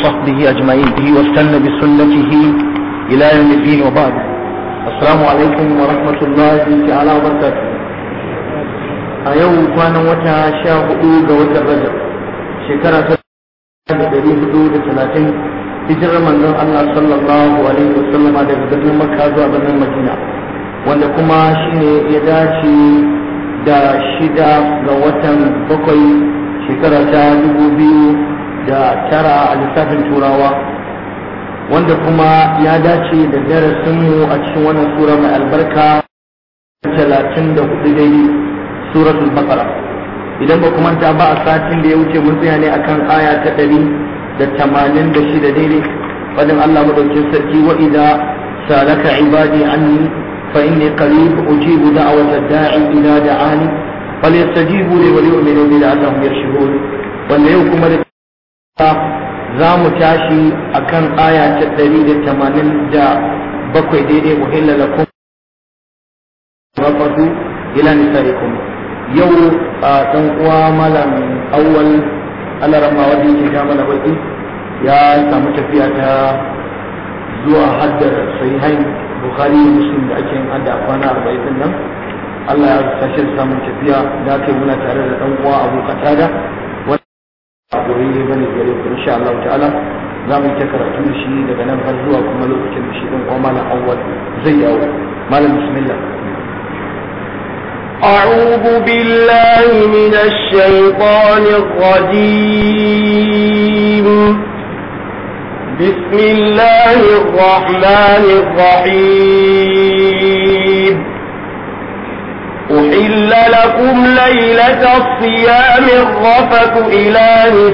وصحبه أجمعين به واستنى بسنته إلى يوم الدين وبعد السلام عليكم ورحمة الله تعالى وبركاته أيوم كان وتا شاء حدود وتا الرجل شكرا da ɗari hudu da talatin hijirar manzon Allah sallallahu alaihi wa sallama daga birnin Makka zuwa birnin Madina wanda kuma shine ya dace da shida ga watan bakwai shekara ta dubu biyu da tara a lissafin turawa wanda kuma ya dace da darasinmu a cikin wannan sura mai albarka talatin da hudu daidai suratul baqara idan ba manta ba a satin da ya wuce mun tsaya ne akan aya ta ɗari da tamanin da shida daidai fadin Allah madaukin sarki wa idza salaka ibadi anni fa inni qarib ujibu da'wata da'i idza da'ani falyastajibu li wa yu'minu bi la'allahum yarshudun wanda yau kuma da za mu tashi akan aya ta ɗari da tamanin da bakwai daidai uhilla lakum rafatu ila nisaikum yau a ɗan uwa malam awwal alarama wanda yake ga mana baki ya samu tafiya ta zuwa haddar sahihain bukhari da muslim da ake yin hadda a kwana arba'in din nan Allah ya tashi samun tafiya da aka muna tare da ɗan uwa abu katada wanda a ne bane gare ku insha Allah ta'ala za mu yi ta karatu da shi daga nan har zuwa kuma lokacin da shi ɗan uwa malam awwal zai yawo malam bismillah أعوذ بالله من الشيطان الرجيم بسم الله الرحمن الرحيم أحل لكم ليلة الصيام الرفث إلى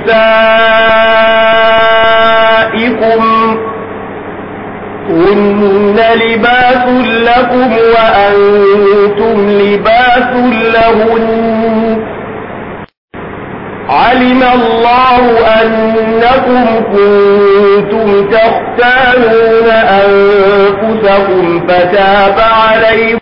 نسائكم هن لباس لكم وأنتم لباس لهن علم الله أنكم كنتم تختانون أنفسكم فتاب عليكم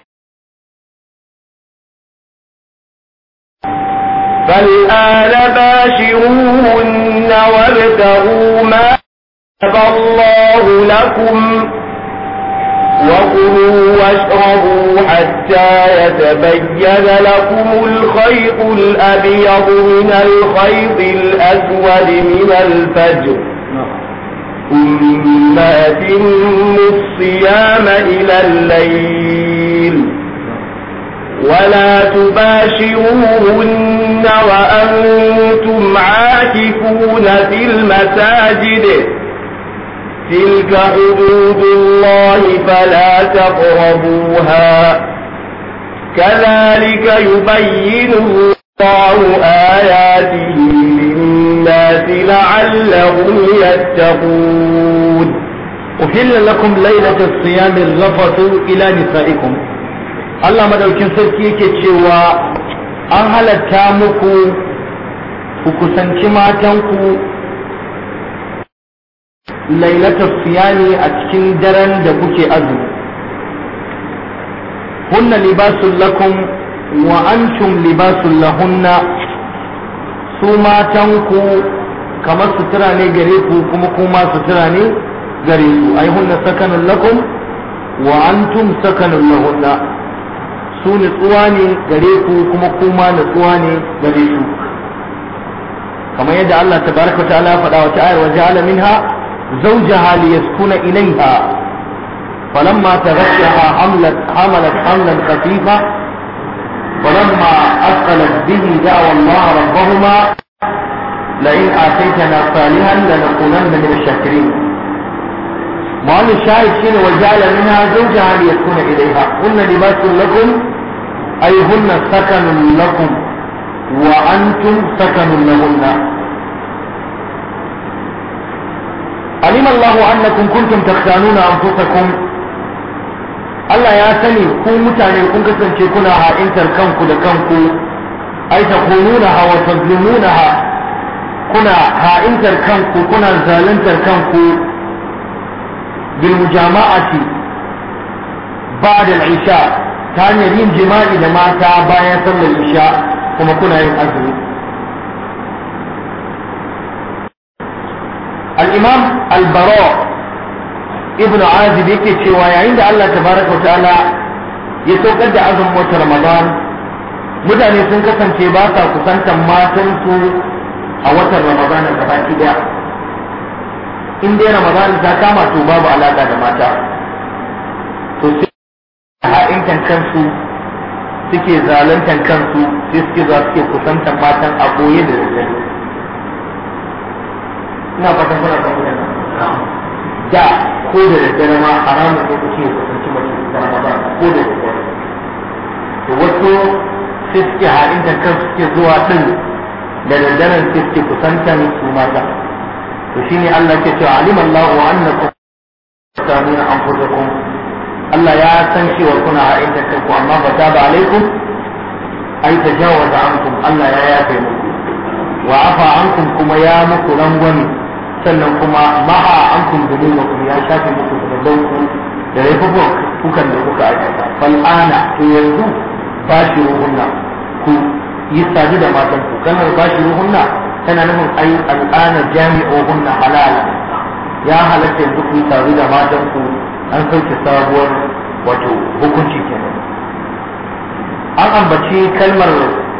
فالآن باشروهن وابتغوا ما كتب الله لكم وكلوا واشربوا حتى يتبين لكم الخيط الأبيض من الخيط الأسود من الفجر ثم أتموا الصيام إلى الليل ولا تباشروهن وأنتم عاكفون في المساجد تلك حدود الله فلا تقربوها كذلك يبين الله آياته للناس لعلهم يتقون أحل لكم ليلة الصيام الرفث إلى نسائكم Allah madaukin sarki yake cewa an halatta muku ku kusanci matanku lailatul siyami a cikin daren da kuke azumi hunna libasul lakum wa antum libasul lahunna su matanku kamar sutura ne gare ku kuma kuma sutura ne gare ku ai hunna sakanun lakum wa antum sakanun lahunna su nutsuwa ne gare ku kuma kuma nutsuwa ne gare su kamar yadda Allah tabaraka ta'ala faɗa wa ta'ala wa ja'ala minha zawjaha liyaskuna ilayha falamma taghashaha hamlat hamalat hamlan khafifa فلما أثقلت به دعوى الله ربهما لئن آتيتنا صالحا لنكونن من الشاكرين معنى الشاهد شنو وجعل منها زوجها ليسكن إليها هن لباس لكم أي هن سكن لكم وأنتم سكن لهن علم الله أنكم كنتم تختانون أنفسكم Allah ya sani ku mutane kun kasance kuna ha'intar kanku da kanku ai ta kununaha wa tazlimunaha kuna ha'intar kanku kuna zaluntar kanku bil mujama'ati ba'da al-isha ta hanyar yin jima'i da mata bayan sallar isha kuma kuna yin azumi al-imam al-bara ibnu azib yake cewa yayin da Allah tabaraka wa ta'ala ya saukar da azumin wata ramadan mutane sun kasance ba sa kusantar matansu a watan ramadan da baki daya in dai ramadan ta kama to babu alaka da mata to sai ha'intan kansu suke zaluntan kansu sai suke za suke kusantar matan a koye da daddare ina fatan kuna fahimta da ko da daddare ma haramun ko kuke kusanci mace ta ramadan ko da daddare to wasu sai suke ha'intan kansu suke zuwa din da daddaren sai suke kusantan su mata to shine Allah ke cewa alim Allah wa annakum tamuna anfusakum Allah ya san cewa kuna ha'intan kanku amma ba ta ba alaikum ai tajawaza ankum Allah ya yafe muku wa afa ankum kuma ya muku rangwani sannan kuma ma'a ankum dunubakum ya shafe muku zunubanku da laifukan kukan da kuka aikata fal ana to yanzu bashiruhunna ku yi sadu da matan ku kanar bashiruhunna tana nufin ai al'ana jami'uhunna halala ya halatta yanzu ku yi sadu da matan ku an sauke sabuwar wato hukunci kenan an ambaci kalmar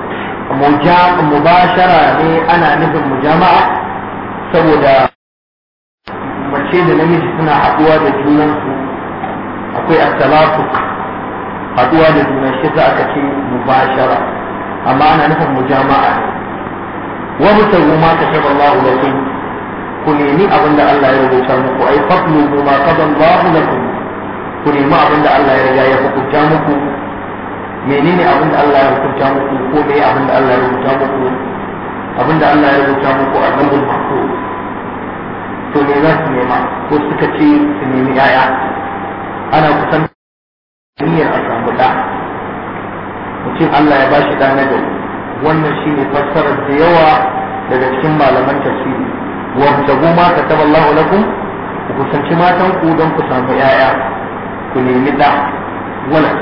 mubashara ne ana nufin mujama'a saboda mace da namiji suna haɗuwa da junansu akwai asalatu haɗuwa da juna shi za aka ce mubashara amma ana nufin mujama'a ne wa mutagu ma ka shaba Allah lakum ku nemi abin da Allah ya rubuta muku ai faqlu ma qada Allah lakum ku nemi abin da Allah ya riga ya hukunta muku menene abin da Allah ya hukunta muku ko me abin da Allah ya rubuta muku abin da Allah ya rubuta muku a lambul mahfuz to me za su nema ko suka ce su nemi yaya ana kusan niyyar a samu da mutum Allah ya bashi da na gari wannan shine fassarar da yawa daga cikin malaman tafsiri wa tabu ma kataba Allah lakum ku kusanci matan ku don ku samu yaya ku nemi da wala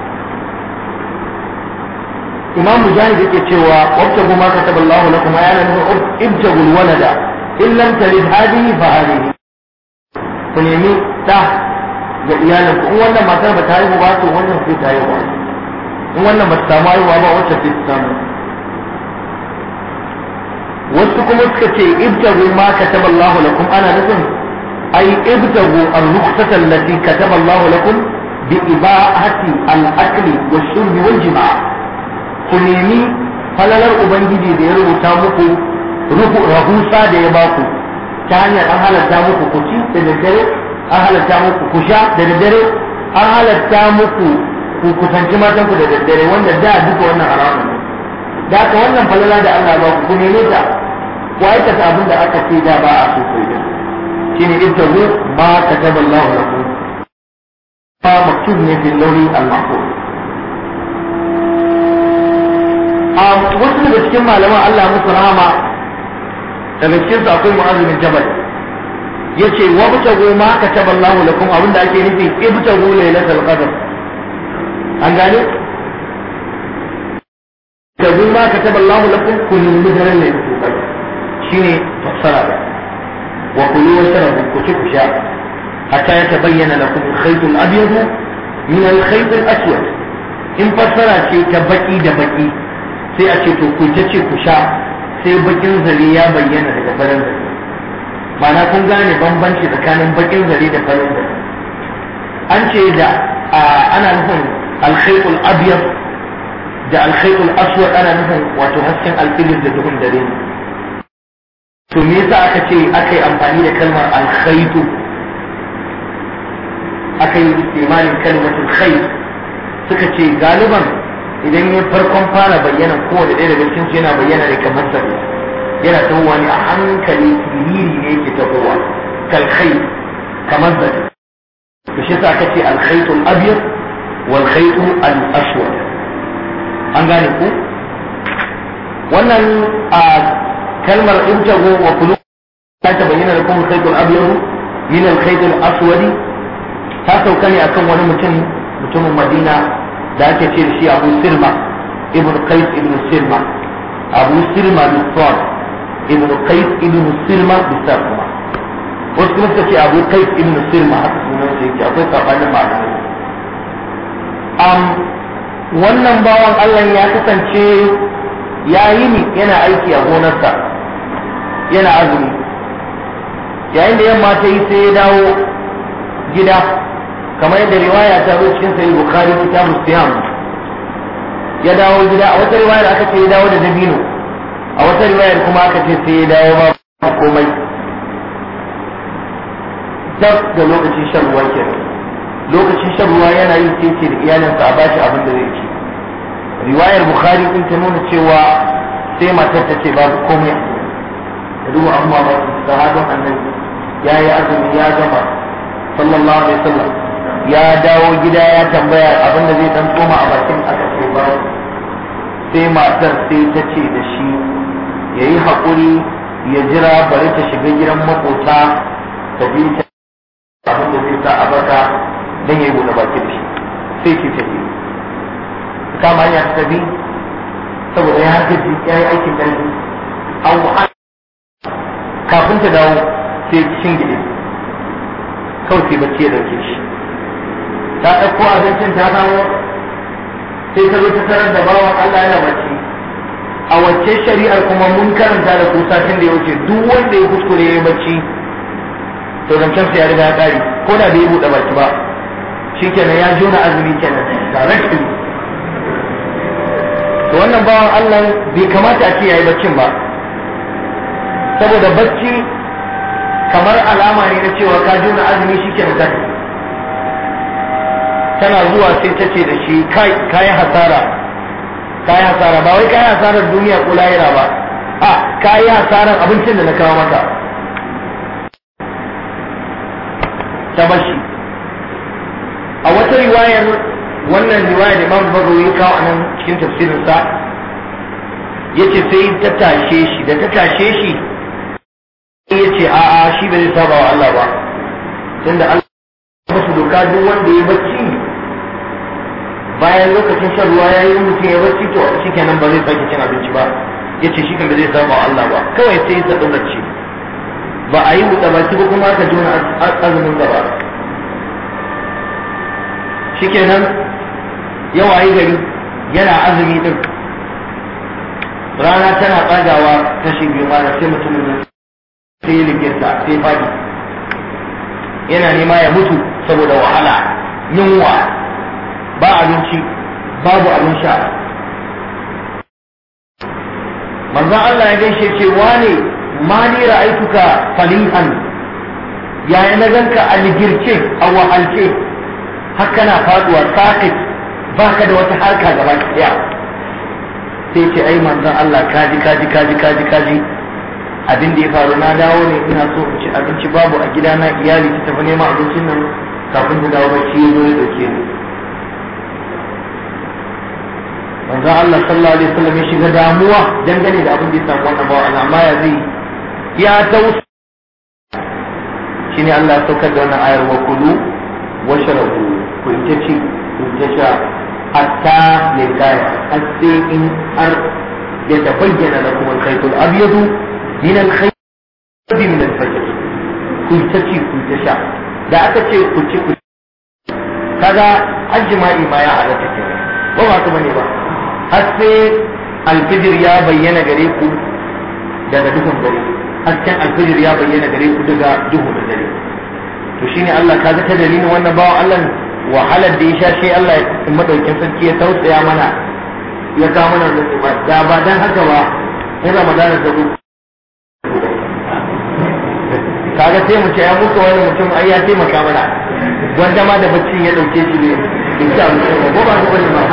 imam mujahid yake cewa wabtagu ma kataba Allah lakum ayana nufin ibtagul walada in lam talid hadihi fa hadihi ku nemi da ga iyalin ku in wannan matar ba ta haihu ba to wannan sai ta haihu in wannan ba ta samu haihuwa ba wacce sai ta samu wasu kuma suka ce ibtagu ma kataba Allah lakum ana nufin ai ibtagu ar-rukhsata allati kataba Allah lakum bi ibahati al-akli wash-shurbi wal-jima' ku nemi falalar ubangiji da ya rubuta muku rahusa da ya baku ta hanyar an halatta muku ku ci da daddare an halatta muku ku sha da daddare an halatta muku ku kusanci matan ku da daddare wanda da duka wannan haramun ne da aka wannan falala da Allah ba ku neme ta ku aikata abin da aka ce da ba a so ku yi shine ibtagu ma kataba Allah lakum ma maktub ne bil lawhi al-mahfuz a wasu daga cikin malaman Allah musu rahama daga cikin su akwai mu'azimin jabal yace wa butagu ma kataba Allah lakum abinda ake nufi ibtagu lailatul qadr an gane tabu ma kataba Allah lakum kun mudran lailatul qadr shine fassara da wa kulu wa shrabu ku ci ku sha hatta yatabayyana lakum al-khayt al-abyad min al-khayt al-aswad in fassara ce ta baki da baki sai a ce to ku ta ce ku sha sai bakin zare ya bayyana daga farin zare ma'ana kun gane bambanci tsakanin bakin zare da farin zare an ce da ana nufin alkhaitul abyad da alkhaitul aswad ana nufin wato hasken alfilin da duhun dare to me yasa aka ce aka yi amfani da kalmar alkhaitu aka yi istimalin kalmatul khait suka ce galiban idan ya farkon fara bayyana kowane ɗaya daga cikin yana bayyana ne kamar sabi yana tahowa ne a hankali siriri ne yake tahowa kalkhai kamar sabi to shi sa aka ce alkhaitul abyad wal khaitu al aswad an gane ku wannan a kalmar intago wa kulu ta bayyana da kuma khaitul abyad min al khaitul aswadi ta sauka ne akan wani mutum mutumin madina da ake ce da shi abu sirma ibn qais ibn sirma abu sirma bin sad ibn qais ibn sirma bin sad kuma wasu kuma suka ce abu kai ibn sirma haka sunan sa yake akwai sabanin malamai am wannan bawan Allah ya kasance ya yi ni yana aiki a gonarsa yana azumi yayin da yamma ta yi sai ya dawo gida kamar yadda riwaya ta zo cikin sahih bukhari kitabus siyam ya dawo gida a wata riwayar aka ce ya dawo da dabino a wata riwayar kuma aka ce sai ya dawo ba komai dab da lokacin shan ruwa kenan lokacin shan ruwa yana yi sai ce da iyalinsa a bashi abin da zai ci riwayar bukhari din ta nuna cewa sai matar ta ce babu komai da duba amma ba sahabin annabi ya yi azumi ya gama sallallahu alaihi wasallam ya dawo gida ya tambaya abin da zai dan koma a bakin aka ce ba sai matar sai ta ce da shi ya yi haƙuri ya jira bari ta shiga gidan makota ta bi ta abin da zai sa a baka don ya yi buɗe bakin shi sai ki tafi kama ya tafi saboda ya gaji ya yi aikin ƙarfi an wahala kafin ta dawo sai cin gidi kawai sai bacci ya dauke shi ta ɗauko abincin ta kawo sai ta zo ta tarar da bawan Allah yana bacci a wacce shari'ar kuma mun karanta da kusa tun da ya wuce duk wanda ya kuskure ya yi bacci to zancen sa ya riga ya ƙari ko da bai buɗe baki ba shikenan ya jona azumi kenan directly to wannan bawan Allah bai kamata a ce yayi baccin ba saboda bacci kamar alama ne na cewa ka jona azumi shikenan ka tana zuwa sai ta ce da shi kai kai hasara kai hasara ba wai kai hasarar duniya ko lahira ba a kai hasarar abincin da na kawo maka ta bashi a wata riwayar wannan riwayar da Imam Bukhari ya kawo anan cikin tafsirin sa yace sai ta tashe shi da ta tashe shi yace a a shi bai saba wa Allah ba tunda Allah ya musu doka duk wanda ya bacci bayan lokacin shan ruwa ya yi mutum ya bacci to shikenan ba zai sake cin abinci ba yace shi kan bai zai saba wa Allah ba kawai sai ya sadu bacci ba a yi buɗe baki ba kuma aka jona azumin gaba shikenan yawa yi gari yana azumi din rana tana tsagawa kashi biyu ma sai mutumin nan sai ya ligirta sai fadi yana nema ya mutu saboda wahala yunwa ba abinci babu abin sha manzon Allah ya gaishe ce wane ma ni ra'aituka falihan yaya na ganka a ligirce a wahalce haka na faduwa sakit baka da wata harka gaba daya sai ce ai manzon Allah kaji kaji kaji kaji kaji abin da ya faru na dawo ne ina so in ci abinci babu a gidana iyali ta tafi neman abincin nan kafin ta dawo bacci ya zo ya dauke ni manzon Allah sallallahu alaihi wasallam ya shiga damuwa dangane da abin da ya samu wannan bawa amma ya zai ya tausa shine Allah ya saukar da wannan ayar wa kulu wa sharabu ku ita ci ku ita sha hatta ne kaya har sai in har ya tabayyana lakum al-khayt al-abyad min al-khayt min al-fajr ku ita ci ku ita sha da aka ce ku ci ku kaga ajma'i ma ya halatta ke ba ba kuma ne ba har sai alfijir ya bayyana gare ku daga duhun dare hasken alfijir ya bayyana gare ku daga duhu da dare to shine Allah ka ga ta dalilin wannan bawan Allah wahalar da ya sha shi Allah ya madaukin sarki ya tausaya mana ya kawo mana nutsuwa da ba dan haka ba in Ramadana da ku kaga sai mu ce ya muka wani mutum ai ya taimaka mana wanda ma da bacci ya dauke shi ne insha Allah ko ba ko ba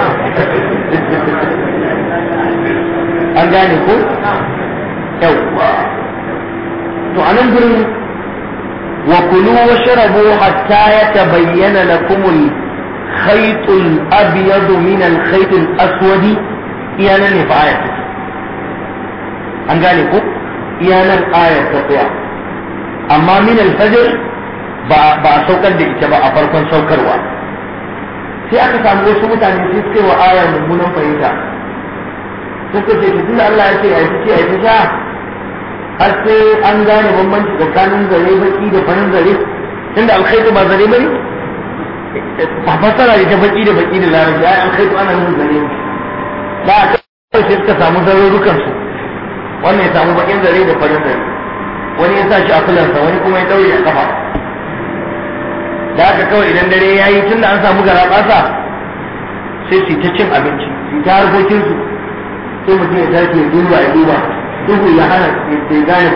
an gane ko yawwa to anan gurin wa kulu wa sharabu hatta yatabayyana lakum al-khayt al-abyad min al-khayt al-aswad iyanan ne fa ayat an gane ko iyanan ayat ta tsaya amma min al-fajr ba ba saukar da ita ba a farkon saukarwa sai aka samu wasu mutane sai suka wa ayar mummunan fahimta suka ce tunda Allah ya ce a yi ce a yi sha har sai an gane bambanci tsakanin zare baki da farin zare tunda alkhaitu ba zare bane ba fasara da ta baki da baki da larabci ai alkhaitu ana nufin zare da a kai sai suka samu zarurrukan su wannan ya samu bakin zare da farin zare wani ya sa shi a fulansa wani kuma ya daure a kafa da haka kawai idan dare ya yi tunda an samu gara basa sai su ta cin abinci su ta harkokinsu sai mutum ya tashi ya duba ya duba duhu ya hana ya gane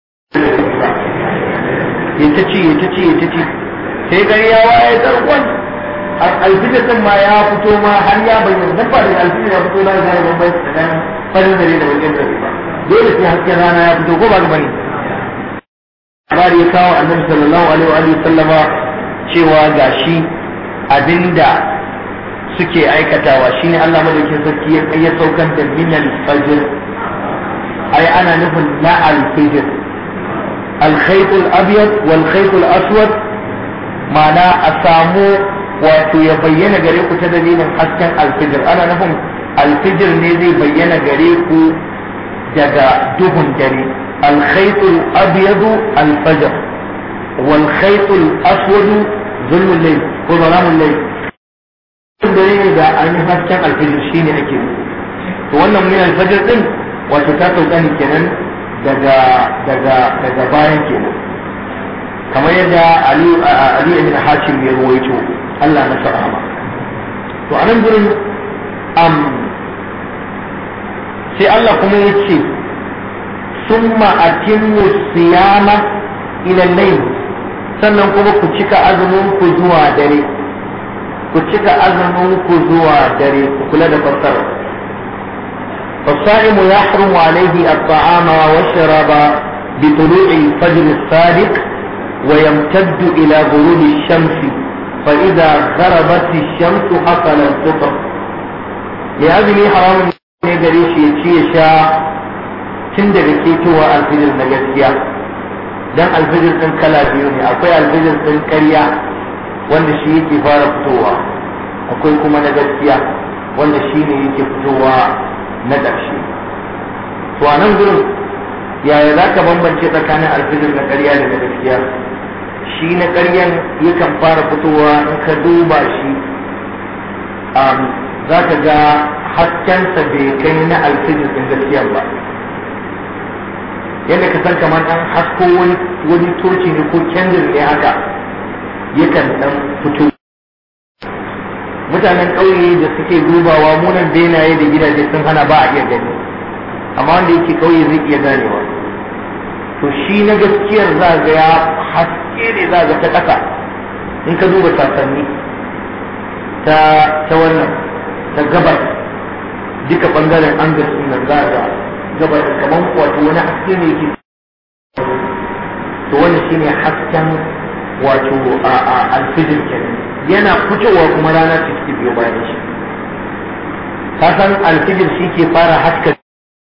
ya ta ci ya ta ci ya ta ci sai gari ya waye tarkon alfijir din ma ya fito ma har ya bayyana dan ba da alfijir ya fito na gane bambanci tsakanin farin dare da bakin dare ba dole sai hasken rana ya fito ko ba ga bane labari ya kawo annabi sallallahu alaihi wa sallama cewa gashi abinda suke aikatawa shine Allah madaukakin sarki ya saukar da minal fajr ai ana nufin na al-fajr al-khayt al-abyad wal khayt al-aswad ma'ana a samu wato ya bayyana gare ku ta dalilin hasken al-fajr ana nufin al-fajr ne zai bayyana gare ku daga duhun dare al-khayt al-abyad al-fajr wal khayt al-aswad zulmul layl ko zalamul layl dare ne da ainihin hasken alfijir shi ne ake to wannan min alfajir din wato ta sauka ne kenan daga daga daga bayan kenan kamar yadda Ali Ali ibn Hashim ya ruwaito Allah na sahaba to anan gurin am sai Allah kuma ya ce summa atimmu siyama ila layl sannan kuma ku cika azumin ku zuwa dare ku cika azumin ku zuwa dare ku kula da fassara فالصائم يحرم عليه الطعام والشراب بطلوع الفجر الصادق ويمتد إلى غروب الشمس فإذا غربت الشمس حصل الفطر لهذه حرام ne gare shi ya ci ya sha tun daga ketowa alfijir na gaskiya dan alfijir ɗin kala biyu ne akwai alfijir ɗin ƙarya wanda shi yake fara fitowa akwai kuma na gaskiya wanda shi ne yake fitowa na ƙarshe to a nan gurin yaya za ka bambance tsakanin alfijir na ƙarya da na gaskiya shi na ƙaryan yakan fara fitowa in ka duba shi za ka ga haskensa bai kai na alfijir ɗin gaskiya ba yadda ka san kamar an hasko wani toci ne ko kendir ne haka yakan dan fito mutanen ƙauye da suke dubawa munan benaye da gidaje sun hana ba a iya gani amma wanda yake ƙauye zai iya ganewa to shi na gaskiyar za ga ya haske ne za ga ta ƙasa in ka duba sasanni ta ta wannan ta gabar duka bangaren angas din nan za ga gabar kamar wato wani haske ne yake to wannan shine hasken wato a alfijir kenan yana fitowa kuma rana ta take biyo bayan shi ka san alfijir shi ke fara haska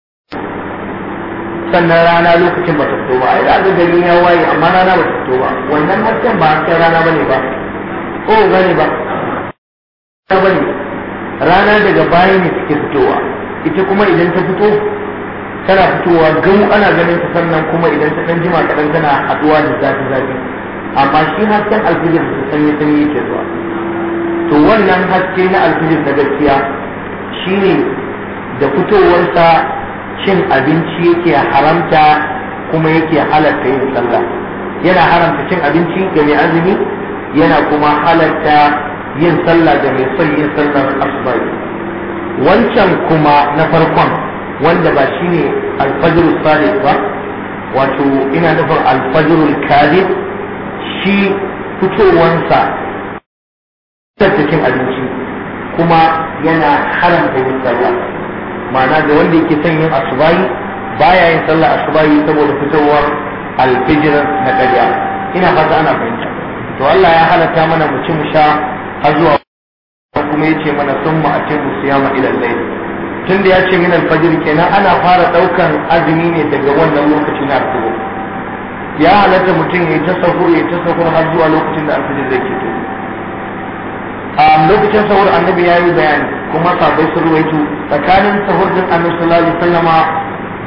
sannan rana lokacin ba ta fito ba ai da gari ya waye amma rana ba ta fito ba wannan hasken ba hasken rana bane ba ko gane ba bane rana daga baya ne take fitowa ita kuma idan ta fito tana fitowa gamu ana ganin ta sannan kuma idan ta dan jima kadan tana haduwa da zafi zafi amma shi hasken alfijir da sanyi sanyi yake zuwa to wannan haske na alfijir da gaskiya shine da fitowarsa cin abinci yake haramta kuma yake halatta yin sallah yana haramta cin abinci ga mai azumi yana kuma halatta yin sallah ga mai son yin sallar asubai wancan kuma na farkon wanda ba shine alfajirul sadiq ba wato ina nufin alfajirul kadib shi fitowansa cin abinci kuma yana haramta yin sallah ma'ana da wanda yake son yin asubahi baya yin sallah asubahi saboda fitowar alfijir na ƙarya ina fata ana fahimta to Allah ya halatta mana mu ci mu sha har zuwa kuma ya ce mana sun mu a ce mu siyama ila layl tun da ya ce min alfajir kenan ana fara ɗaukan azumi ne daga wannan lokaci na fito ya halatta mutum ya ta sahur ya ta sahur har zuwa lokacin da alfijir zai fito a lokacin sahur annabi ya yi bayani kuma sabai sun ruwaito tsakanin sahur din annabi sallallahu alaihi wasallama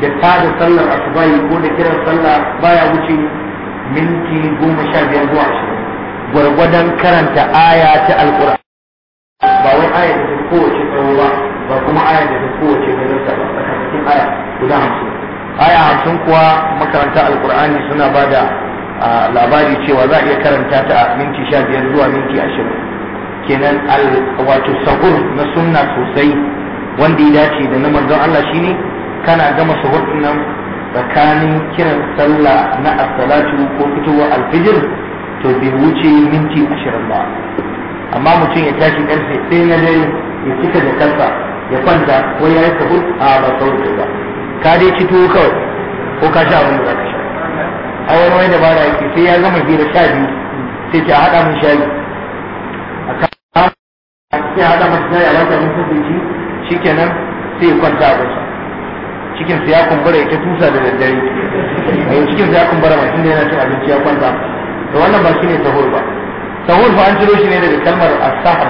da ta da sallar asubahi ko da kiran sallah baya wuce minti goma sha biyar zuwa ashirin gwargwadon karanta aya ta alƙur'ani ba wai aya da ta kowace tsawo ba ba kuma aya da ta kowace gajarta ba tsakanin aya guda hamsin aya hamsin kuwa makaranta alƙur'ani suna ba da labari cewa za a iya karanta ta a minti sha biyar zuwa minti ashirin kenan wato sahur na sunna sosai wanda ya dace da na manzon Allah shine kana gama sahur nan tsakanin kiran sallah na as-salatu ko fitowar alfijir to bai wuce minti ashirin ba amma mutum ya tashi karfe ɗaya na dare ya cika da kansa ya kwanta ko ya yi sahur a ba sahur ba ka dai ci tuwo kawai ko ka sha abin da za ka sha a wani wani dabara yake sai ya gama hira sha biyu sai ce a haɗa mun shayi a kan sai a haɗa masa shayi a wata mun kasance shikenan sai ya kwanta a kusa cikin sa ya kumbura ya ta tusa da daddare a yau cikin sa ya kumbura mai tunda yana cin abinci ya kwanta da wannan ba shine sahur ba sahur fa an ciro shi ne daga kalmar as-sahar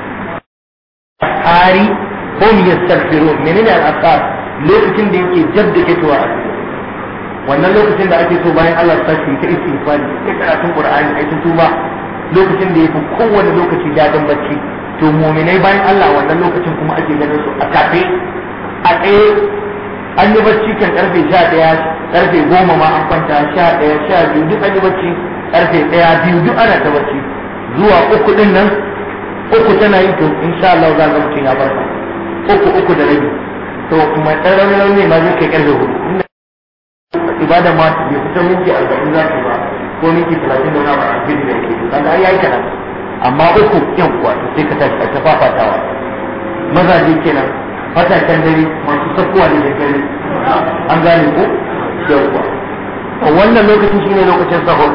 hari hum yastaghfirun menene al-asar lokacin da yake jabda kitowa a wannan lokacin da ake so bayan Allah ta shi ta istighfari ta karatun Qur'ani ai ta tuba lokacin da yafi kowane lokaci dadin bacci to mu'minai bayan Allah wannan lokacin kuma ake ganin su a tafe a tsaye an yi bacci kan karfe 11 karfe 10 ma an kwanta 11 12 duk an yi bacci karfe 1 biyu duk ana ta bacci zuwa uku din nan uku tana yi to insha Allah za ga mutum ya farka uku uku da rabi to kuma ɗan ranar ne ma zai kai karfe hudu ibada ma bai kusa minti arba'in za ta ba ko minti talatin da wani a cikin da yake to kaga ai yayi kaɗan amma uku yan kuwa to sai ka tashi ta fafatawa mazaje kenan fatakan dare masu sakuwa da daddare an gane ko yawwa wannan lokacin shine lokacin sahur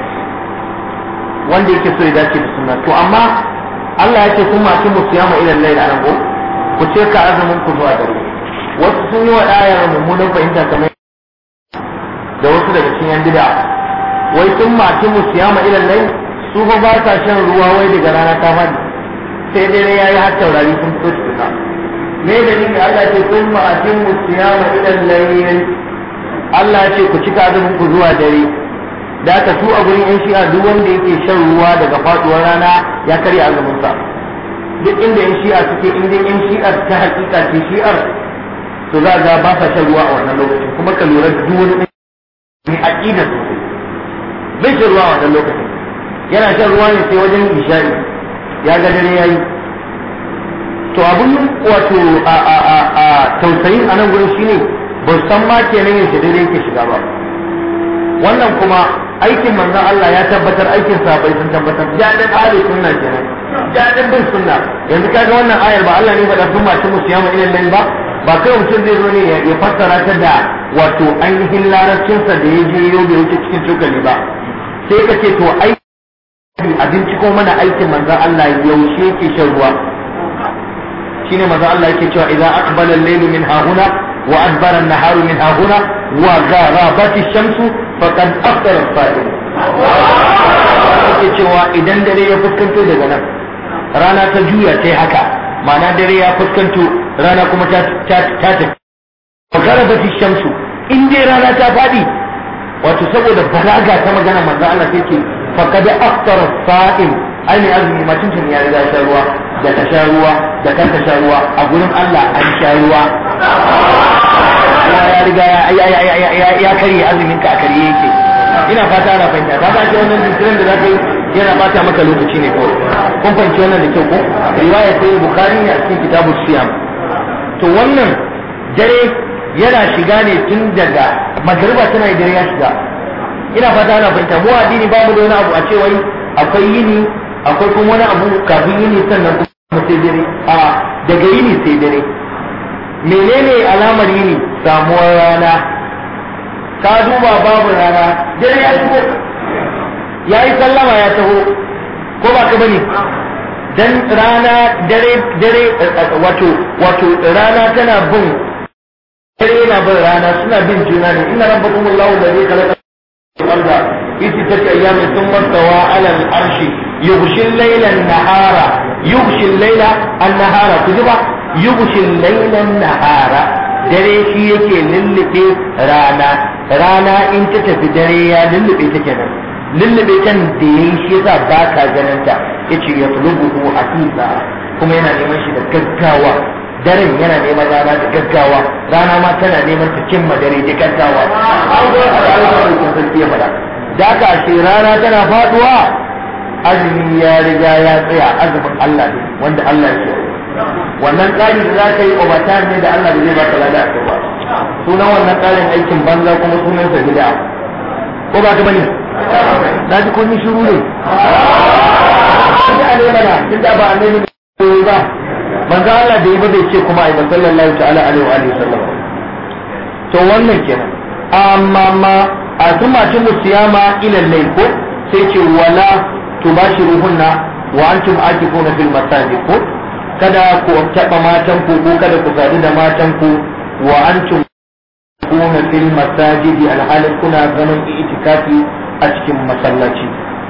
wanda yake so ya dace da sunna to amma Allah ya ce kun masu musiyama ilan laila nan ko ku ce ka azumin ku zuwa dare wasu sun yi wa ayar mummunan fahimta kamar da wasu daga cikin yan bid'a wai sun mace musiyama ilan lai su fa ba sa shan ruwa wai daga rana ta fadi sai dare yayi har taurari sun fito tukuna me da ni Allah ce sun mace musiyama ilan lai Allah ce ku cika azumin ku zuwa dare da aka su a gurin yan shi'a duk wanda yake shan ruwa daga faduwar rana ya karya azumin sa duk inda yan shi'a suke inda yan shi'ar ta hakika ce shi'ar to za ga ba sa shan ruwa a wannan lokacin kuma ka lura da duk wani mai aqida sosai bai shan ruwa a wannan lokacin yana shan ruwa ne sai wajen isha'i ya ga dare yayi to abun wato a a a a tausayin anan gurin shine ba san ma kenan yaushe dare yake shiga ba wannan kuma aikin manzon Allah ya tabbatar aikin sahabbai sun tabbatar jadin ahli sunna kenan jadin bin sunna yanzu kaga wannan ayar ba Allah ne faɗa sun mace musu yama ilal lail ba ba kai mutum zai zo ne ya fassara ta da wato ainihin larabcinsa da ya je yau bai wuce cikin cokali ba sai ka ce to ai abinci ko mana aikin manzon Allah yaushe yake shan ruwa shine manzon Allah yake cewa idza aqbala al-laylu min hahuna wa adbara an-naharu min hahuna wa gharabat ash-shamsu faqad aftara as-sa'im yake cewa idan dare ya fuskanto daga nan rana ta juya sai haka ma'ana dare ya fuskanto rana kuma ta tafi garabati shamsu in dai rana ta faɗi wato saboda balaga ta magana manzo Allah sai ce faqad aftara sa'im ai ne azumi ma tuntun ya riga sha ruwa da ta sha ruwa da kan ta sha ruwa a gurin Allah an sha ruwa ya riga ya ya karye azumin ka a karye yake ina fata ana fahimta ka ga wannan dinkirin da zaka yi yana bata maka lokaci ne kawai kun fahimci wannan da kyau ko riwaya sai bukhari ne a cikin kitabus siyam to wannan dare yana shiga ne tun daga magariba tana yi dare ya shiga ina fata ana fahimta mu addini ba mu da wani abu a ce wai akwai yini akwai kuma wani abu kafin yini sannan kuma sai dare a daga yini sai dare menene alamar yini samuwar rana ka duba babu rana dare ya shigo ya yi sallama ya taho ko ba ka bane dan rana dare dare wato wato rana tana bin dare yana bin rana suna bin juna ne inna rabbakum allahu alladhi khalaqa al-ardha fi sittati ayyamin thumma stawa 'ala al-arshi yughshi al-layla an-nahara yughshi al-layla an-nahara kujiba yughshi al-layla an-nahara dare shi yake lullube rana rana in ta tafi dare ya lullube ta kenan lullube can da ya yi shi yasa ba ka ganin ta yace ya tulubu hasisa kuma yana neman shi da gaggawa daren yana neman rana da gaggawa rana ma tana neman ta cimma dare da gaggawa an zo a rayuwar da sarki ya faɗa da ka ce rana tana faduwa azumi ya riga ya tsaya azumin Allah ne wanda Allah ya ce wannan tsari da za ka yi overtime ne da Allah da zai baka lada a ba sunan wannan tsarin aikin banza kuma sunan sa bid'a ko ba ka bane na ji kun yi shiru ne da ne mana tunda ba annabi ne ba manzo Allah da yi ba zai ce kuma ai sallallahu ta'ala alaihi wa alihi sallam to wannan kenan amma ma a kuma cin musiyama ila layl ko sai ce wala tubashiruhunna wa antum akifuna fil masajid ko kada ku taɓa matan ku ko kada ku sadu da matan ku wa antum kuna fil masajidi alhalin kuna zaman itikafi a cikin masallaci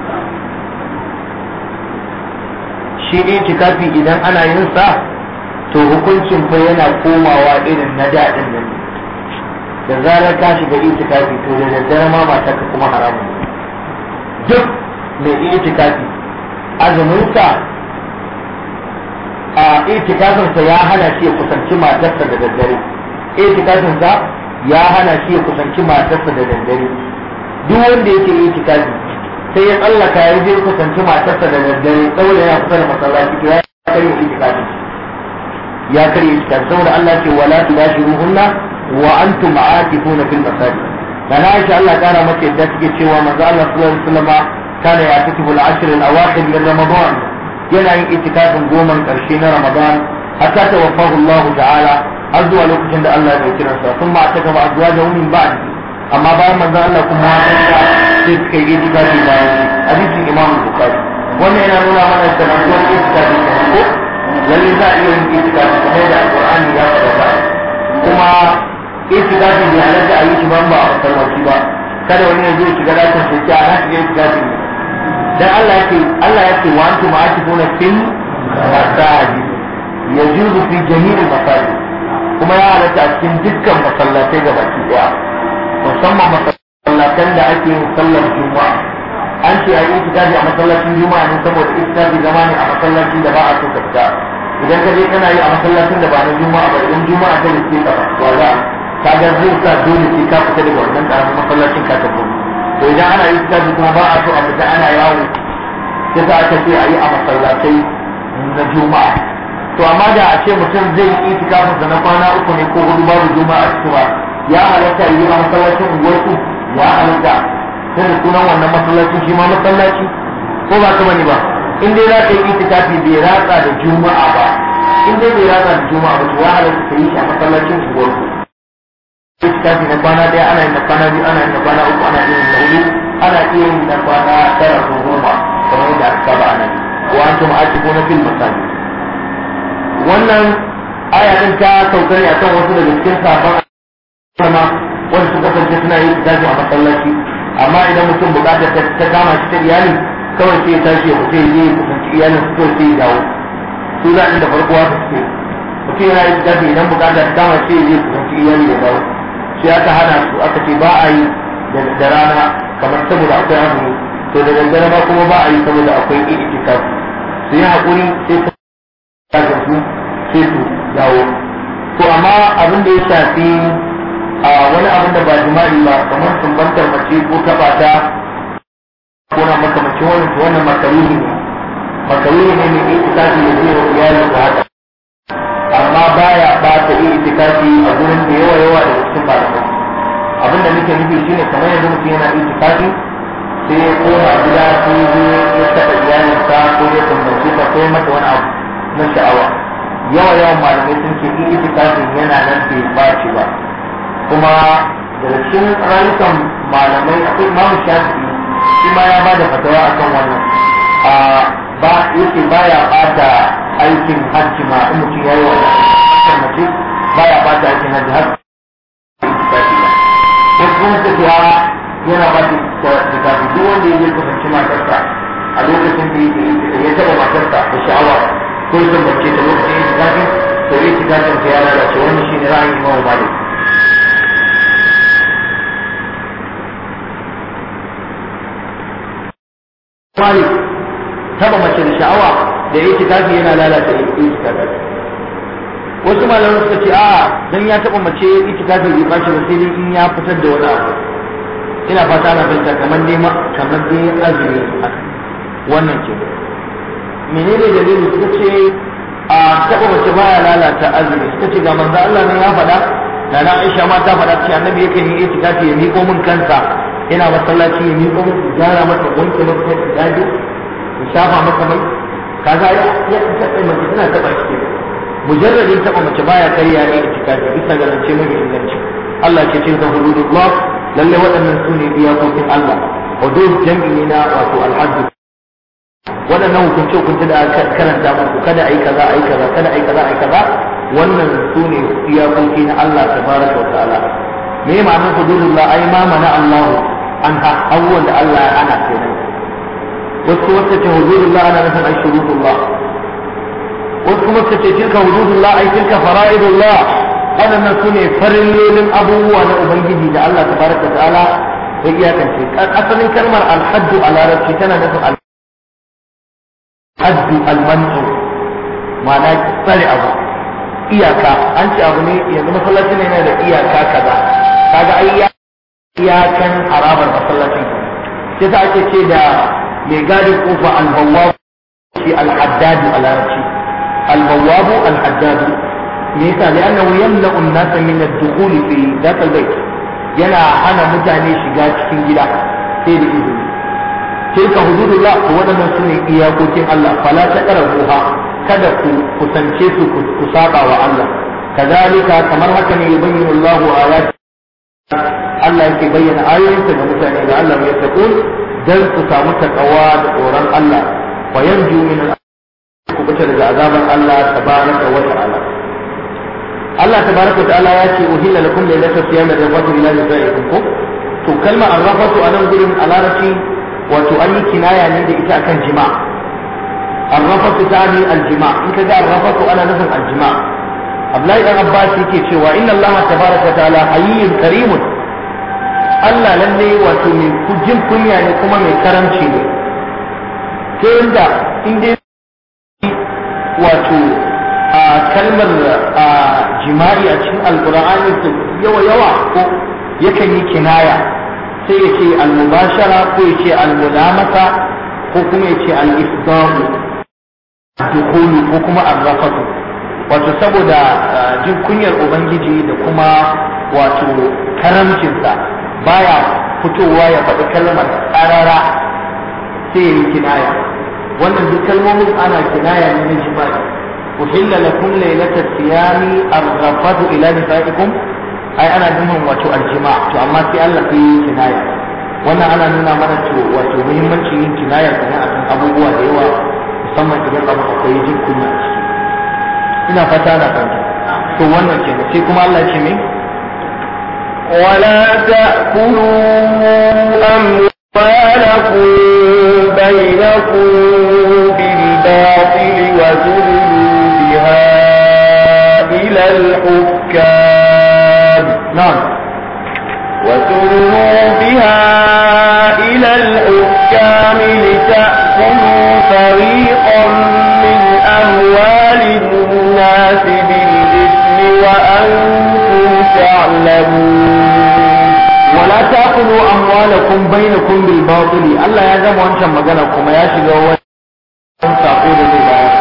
shi itikafi idan ana yin sa to hukuncin fa yana komawa irin na daɗin nan da zarar ka shiga itikafi to da daddare ma mata ka kuma haramun duk mai itikafi azumin sa a itikafinsa ya hana shi ya kusanci matarsa da daddare itikafinsa ya hana shi ya kusanci matarsa da daddare duk wanda yake itikafi sai ya tsallaka ya je kusanci matarsa da daddare saboda ya kusa da masallaci to ya karya itikafi ya karya itikafi saboda Allah ce wala tubashiruhunna wa antum aakifuna fil masajid dan Aisha Allah kara mata yadda take cewa manzo Allah sallallahu alaihi wasallam kana ya takibu al-ashr al-awakhir min ramadan yana yin itikafin goman karshe na Ramadan hatta tawaffahu Allah ta'ala har zuwa lokacin da Allah ya kira sa sun ma taka ba zuwa da min ba'd amma bayan manzon Allah kuma ya sai suka yi itikafi bayan shi hadisin Imam Bukhari wannan yana nuna mana da manzon itikafi ko lalle za a iya yin itikafi kamar da Al-Qur'ani ya faɗa kuma itikafi bai halatta a yi shi ban ba a masallaci ba kada wani ya zo ya shiga dakin sai ya na shiga itikafi ne dan Allah yake Allah yake wa antum aakifuna fil masajid yajuzu fi jami'il masajid kuma ya halatta a cikin dukkan masallatai ga baki daya musamman masallatan da ake yin sallar juma'a an ce a yi itikafi a masallacin juma'a ne saboda itikafi zama ne a masallacin da ba a so ka fita idan ka je kana yi a masallacin da ba na juma'a ba idan juma'a ta riske ka ba za ka ga zai sa dole sai ka fita daga wannan karamin masallacin ka tafi to idan ana yi tafi kuma ba a so a fita ana yawo sai sa aka ce a yi a masallatai na juma'a to amma da a ce mutum zai yi itikafin sa na kwana uku ne ko hudu babu juma'a cewa ya halatta yi a masallacin unguwarku ya halatta sai da sunan wannan masallacin shi ma masallaci ko ba ka bane ba in dai za ka yi itikafi bai ratsa da juma'a ba in dai bai ratsa da juma'a ba to ya halatta ka yi shi a masallacin unguwarku itikafi na kwana ɗaya ana yin na kwana biyu ana yin na kwana uku ana yin na hudu ana iya yin na kwana tara ko goma kamar yadda aka saba a nan wa antum aakifuna fil masajid wannan aya din ta sauka ne akan wasu daga cikin sabon sama wanda suka kasance suna yin itikafi a masallaci amma idan mutum bukata ta kama shi ta iyali kawai sai ya tashi ya fita ya je ya kusanci iyalin su kawai sai ya dawo su za da farko haka suke mutum yana yin itikafi idan bukata ta kama shi ya je ya kusanci iyali ya dawo sai aka hana su aka ce ba a yi da rana kamar saboda akwai azumi to da daddare ma kuma ba a yi saboda akwai itikaf su yi haƙuri sai su kaga su sai su dawo to amma abin da ya shafi a wani abin da ba jima'i ba kamar sumbantar mace ko taɓa ta ko na makamacin wannan to wannan makaruhi ne makaruhi ne mai itikafi da zai wa iyalin da haka amma baya bata iya itikafi a gurin da yawa yawa da cikin malamai abinda nake nufi shine kamar yanzu mutum yana itikafi sai ya koma gida sai ya ya taɓa iyalinsa ko ya tambace ta ko ya mata wani abu na sha'awa yawa yawan malamai sun ce in itikafin yana nan bai ɓaci ba kuma daga cikin rayukan malamai akwai imamu shafi'i shi ma ya ba da fatawa akan wannan a ba yake baya bata aikin hajji ma in mutum ya yi wa kan mace baya bata aikin hajji har ko kuma ta ce yana ba ta tafi duk wanda ya je kusanci matarsa a lokacin da ya taba matarsa da sha'awa ko ya tambace ta lokacin ya tafi to itikafin ta ya lalace wannan shine ra'ayin Imam Malik Malik taba mace da sha'awa da itikafi yana lalata itikafi wasu malaman suka ce a dan ya taba mace itikafi bai bashi ba sai dai in ya fitar da wani abu ina fata na fahimta kamar dai kamar dai azumi wannan ke menene dalili suka ce a taba mace baya lalata azumi suka ce ga manzo Allah ne ya faɗa da na Aisha ma ta faɗa cewa annabi yakan yi itikafi ya miƙo min kansa ina masallaci ya miƙo min gyara masa wanke masa daji ya shafa masa mai kaga ya ya taɓa mace tana taɓa shi mujarradin taɓa mace baya karya ne itikafi bisa ga zance mai inganci Allah ce tilka hududullah lalle waɗannan su ne iyakokin Allah hudud jam'i ne na wato alhaddu waɗannan hukunce hukunce da aka karanta muku kada ai kaza ai kaza kada ai kaza ai kaza wannan su ne iyakoki na Allah tabaraka wa ta'ala me ma'anar hududullah ai ma mana Allah an ha abubuwan da Allah ya ana kenan wasu wata ce hududullah ana nufin ai shurutullah wasu kuma ce tilka hududullah ai tilka fara'idullah waɗannan su ne farillolin abubuwa na ubangiji da Allah tabaraka wa ta'ala ya iyakance asalin kalmar alhaddu a larabci tana nufin haddu almanu ma'ana tsare abu iyaka an ce abu ne yanzu masallacin ne yana da iyaka kaza kaga ai iyakan harabar masallacin sai ta ake ce da mai gadin kofa albawwabu shi alhaddadu a larabci albawwabu alhaddadu me yasa li'annahu yamla'u an-nasa min ad-dukhuli fi dhaka al-bayt yana hana mutane shiga cikin gida sai da izini tilka hududullah to waɗannan su ne iyakokin Allah fala ta ruha kada ku kusance su ku saba wa Allah kazalika kamar haka ne yubayyinu Allahu ayati Allah yake bayyana ayoyinsa ga mutane da Allah ya taqul dan su samu takawa da tsoron Allah wa yanju min ku bata daga azaban Allah tabaraka wa ta'ala Allah tabaraka wa ta'ala ya ce uhilla lakum laylatul siyam rafatu ila nisaikum ko to kalmar arrafatu anan gurin a larabci wato an yi kinaya ne da ita akan jima arrafatu ta ne aljima in ka ga arrafatu ana nufin aljima Abdullahi dan Abbas yake cewa inna Allah tabaraka wa ta'ala hayyun karimun Allah lalle wato mai kujin kunya ne kuma mai karamci ne ta yadda in dai wato a kalmar jima'i a cikin alkur'ani yawa yawa ko yakan yi kinaya sai ya ce almubashara ko ya ce almulamata ko kuma ya ce al-isdamu dukulu ko kuma arrafatu wato saboda jin kunyar ubangiji da kuma wato karamcinsa baya fitowa ya faɗi kalmar ƙarara sai ya yi kinaya wannan duk kalmomin ana kinaya ne na jima'i uhilla lakum lailatat siyami arrafatu ila nisaikum ai ana nufin wato aljima to amma sai Allah ya yi kinaya wannan ana nuna mana to wato muhimmancin yin kinaya kana akan abubuwa da yawa musamman idan abu akwai jin kunya a ciki ina fata na fahimta to wannan ke sai kuma Allah ce mai ولا تأكلوا أموالكم بينكم بالباطل وتدلوا بها إلى الحكام نعم وتدلوا بها إلى الحكام لتأكلوا فريقا من أموال الناس بالإثم وأنتم تعلمون ولا تأكلوا أموالكم بينكم بالباطل الله يا زلمة وانت مجانا كما يا شيخ هو انت أقول لي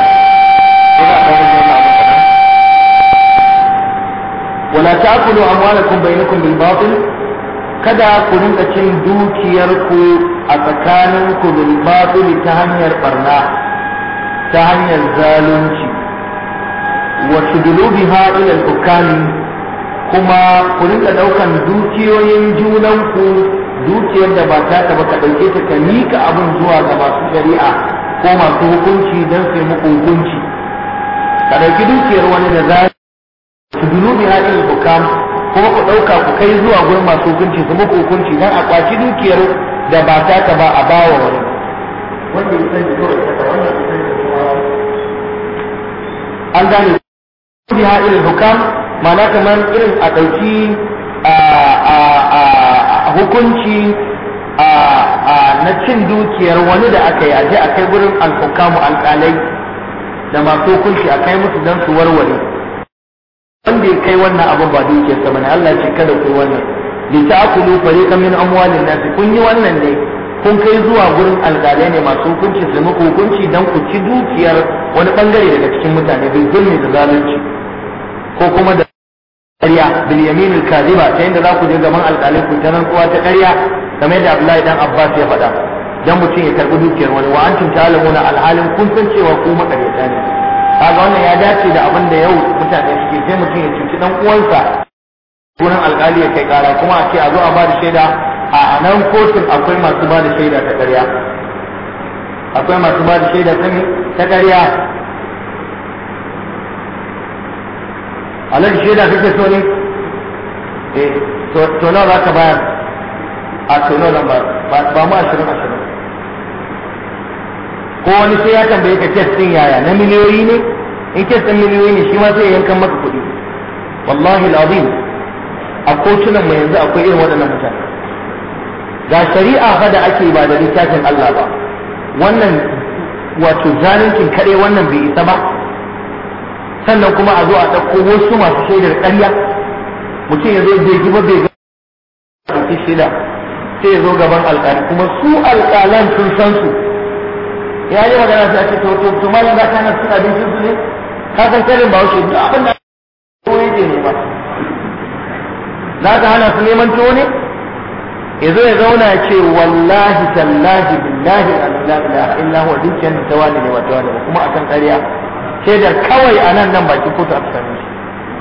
ولا تأكلوا أموالكم بينكم بالباطل kada ku rinka cin dukiyarku a tsakaninku bil batil ta hanyar barna ta hanyar zalunci wa tudulu biha ila al-hukami kuma ku rinka daukan dukiyoyin junanku dukiyar da ba ta ba ka dauke ta ka mika abin zuwa ga masu shari'a ko masu hukunci don su muku hukunci ka dauki dukiyar wani da za su dulu bi hadin hukam kuma ku dauka ku kai zuwa gurin masu hukunci su muku hukunci dan a kwaci dukiyar da ba ta ba a bawa wani wanda ya sani kawai ta wannan ya sani an gane biha ila hukam ma'ana kamar irin a ɗauki hukunci na cin dukiyar wani da aka yi aje a kai gurin alhukamu alƙalai da masu hukunci a kai musu don su warware wanda ya kai wannan abin ba dukiyarsa bane Allah ce kada ku yi wannan li ta'kulu fariqan min amwalin nas kun yi wannan ne kun kai zuwa gurin alƙalai ne masu hukunci su muku hukunci dan ku ci dukiyar wani bangare daga cikin mutane bil zulmi da zalunci ko kuma da ƙarya bil yamin al kadhiba ta yanda za ku je gaban alƙalai ku ta rantsuwa ta ƙarya kamar yadda Abdullahi dan Abbas ya faɗa dan mutum ya karbi dukiyar wani wa antum ta'lamuna alhalin kun san cewa ku makaryata ne kaga wannan ya dace da abin da yau mutane suke sai mutum ya cuci dan uwansa wurin alkali ya kai kara kuma a ce a zo a ba da shaida a nan kotun akwai masu ba da shaida ta ƙarya akwai masu ba da shaida ta ta ƙarya alhaji shaida kake so ne eh to nawa za ka bayar a to nawa zan bayar ba mu ashirin ashirin ko wani sai ya tambaye ka kes din yaya na miliyoyi ne in kes din miliyoyi ne shi ma sai ya yankan maka kuɗi wallahi alazim a kotunan mu yanzu akwai irin waɗannan mutane ga shari'a fa da ake ba da littafin Allah ba wannan wato zaluncin kare wannan bai isa ba sannan kuma a zo a ɗauko wasu masu shaidar ƙarya mutum ya zo bai ji ba bai ga shaida sai ya zo gaban alƙali kuma su alƙalan sun san su ya yi magana sai a ce to to malam za ka hana cin abincin su ne ka san karin ba wuce duk abin da ko yake ne ba za ka hana su neman tuwo ne ya zo ya zauna ya ce wallahi tallahi billahi la ilaha illa huwa dukiyar da tawali ne wa tawali kuma akan ƙarya shaidar kawai a nan nan bakin kotu aka same shi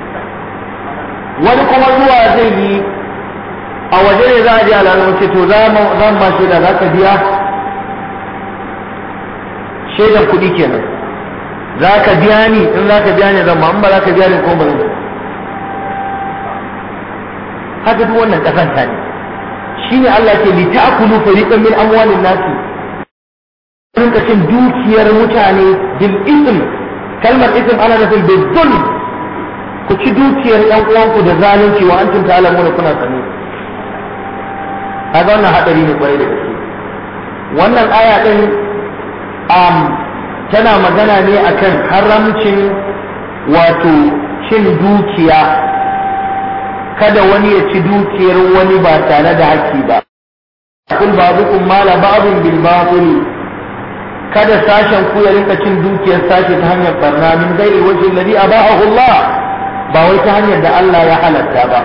wani kuma zuwa zai yi a waje ne za a je alamun ce to za mu ma shaida za ka biya shaidan kuɗi kenan za ka biya ni in za ka biya ni zan ma in ba za ka biya ni ko ba zan haka duk wannan kasanta ne shine Allah ke li ta'kulu fariqan min amwalin nasi rinka cin dukiyar mutane bil ism kalmar ism ana nufin bil zulm ku ci dukiyar yan uwanku da zalunci wa antum ta'lamuna kuna sani kaga wannan hadari ne kwarai da gaske wannan aya din um, tana magana ne akan haramcin wato cin dukiya kada wani ya ci dukiyar wani ba tare da haƙƙi ba kun babukum mala ba'dun bil batil kada sashen ku ya rinka cin dukiyar sashe ta hanyar barna min gairi waje alladhi abahu Allah ba wai ta hanyar da Allah ya halatta ba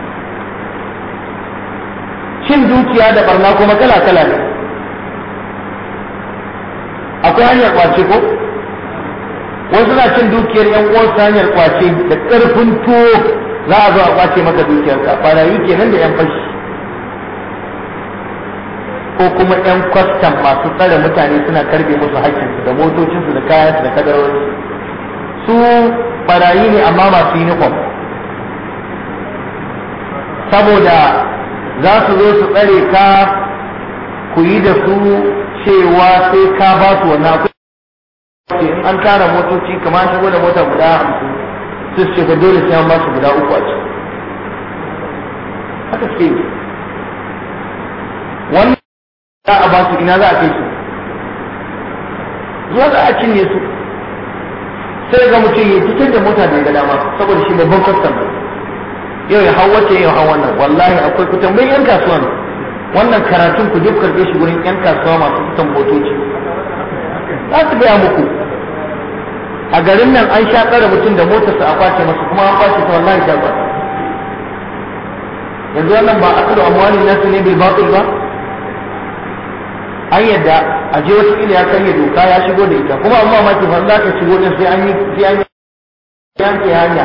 cin dukiya da barna kuma kala kala ne akwai hanyar kwace ko wasu na cin dukiyar yan uwansu ta hanyar kwace da ƙarfin tuwo za a zo a kwace maka dukiyarka barayi kenan da yan fashi ko kuma yan kwastam masu tsare mutane suna karbe musu haƙƙinsu da motocinsu da kayansu da kadarorinsu su barayi ne amma masu uniform saboda za su zo su tsare ka ku yi da su cewa sai ka ba su wannan in an tara motoci kamar shigo da mota guda hamsin su ce ba dole sai an ba su guda uku a ciki haka ce wannan za a ba su ina za a kai su zuwa za a cinye su sai ga mutum ya fitar da mota da ga dama saboda shi babban kwastam yau ya hau wace yau hau wannan wallahi akwai kutan bai yan kasuwa ne wannan karatun ku duk karɓe shi wurin yan kasuwa masu fitan motoci za su gaya muku a garin nan an sha tsare mutum da motarsa a kwace masa kuma an kwace ta wallahi ta kwace yanzu wannan ba akulu amwalin nasu ne bil batil ba an yadda a je wasu ila ya karya doka ya shigo da ita kuma amma ma kifan za ka shigo din sai an yi sai an yi yanke hanya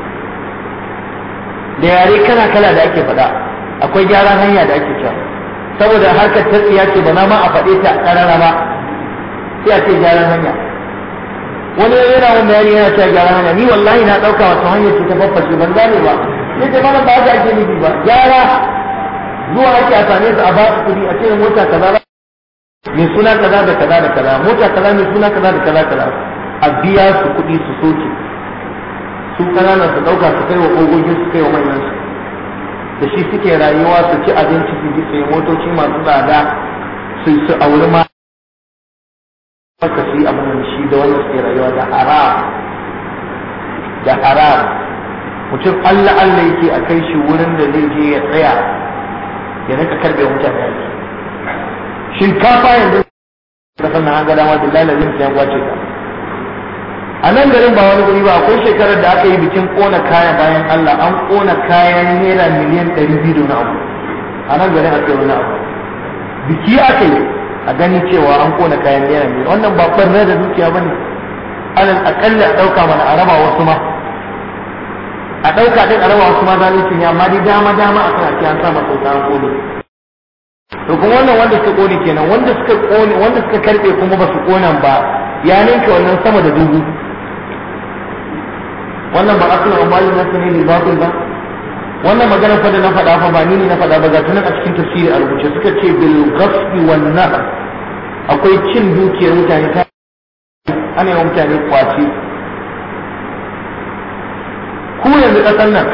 da yare kala kala da ake faɗa akwai gyaran hanya da ake cewa saboda harkar ta tsiya ce ba na ma a faɗe ta ƙarara ba sai a ce gyaran hanya wani yana wani bayani yana cewa gyaran hanya ni wallahi na ɗauka wata hanyar ce ta faffashe ban gane ba sai ce mana ba haka ake nufi ba gyara zuwa ake a same su a ba su kuɗi a ce mota kaza mai suna kaza da kaza da kaza mota kaza mai suna kaza da kaza kaza a biya su kuɗi su soke su kananan su dauka su kai wa kogogin su kai wa manyan su da shi suke rayuwa su ci abinci su ji sai motoci masu tsada su su auri ma haka su yi abin da shi da wanda suke rayuwa da haram da haram mutum Allah Allah yake a kai shi wurin da zai je ya tsaya ya rika karbe mutane aiki shinkafa yanzu da sannan an ga dama billahi lazim sai an kwace ka a nan garin ba wani guri ba akwai shekarar da aka yi bikin kona kaya bayan Allah an kona kayan naira miliyan ɗari biyu da abu a nan garin aka yi wani abu biki aka yi a gani cewa an kona kayan naira miliyan wannan ba ɓarna da dukiya ba ne alal aƙalla a ɗauka mana a raba wasu ma a ɗauka ɗin a raba wasu ma zalunci ne amma dai dama dama a kan ake an sa masa an kone to kuma wannan wanda suka kone kenan wanda suka kone wanda suka karɓe kuma ba su konan ba ya ninka wannan sama da dubu wannan ba asalin amali na sani ne batil ba wannan magana fa da na faɗa fa ba ni ne na faɗa ba ga tunan a cikin tafsiri a rubuce suka ce bil ghasbi wan nahr akwai cin dukiyar mutane ta ana yawan mutane kwace ku yanzu ƙasar nan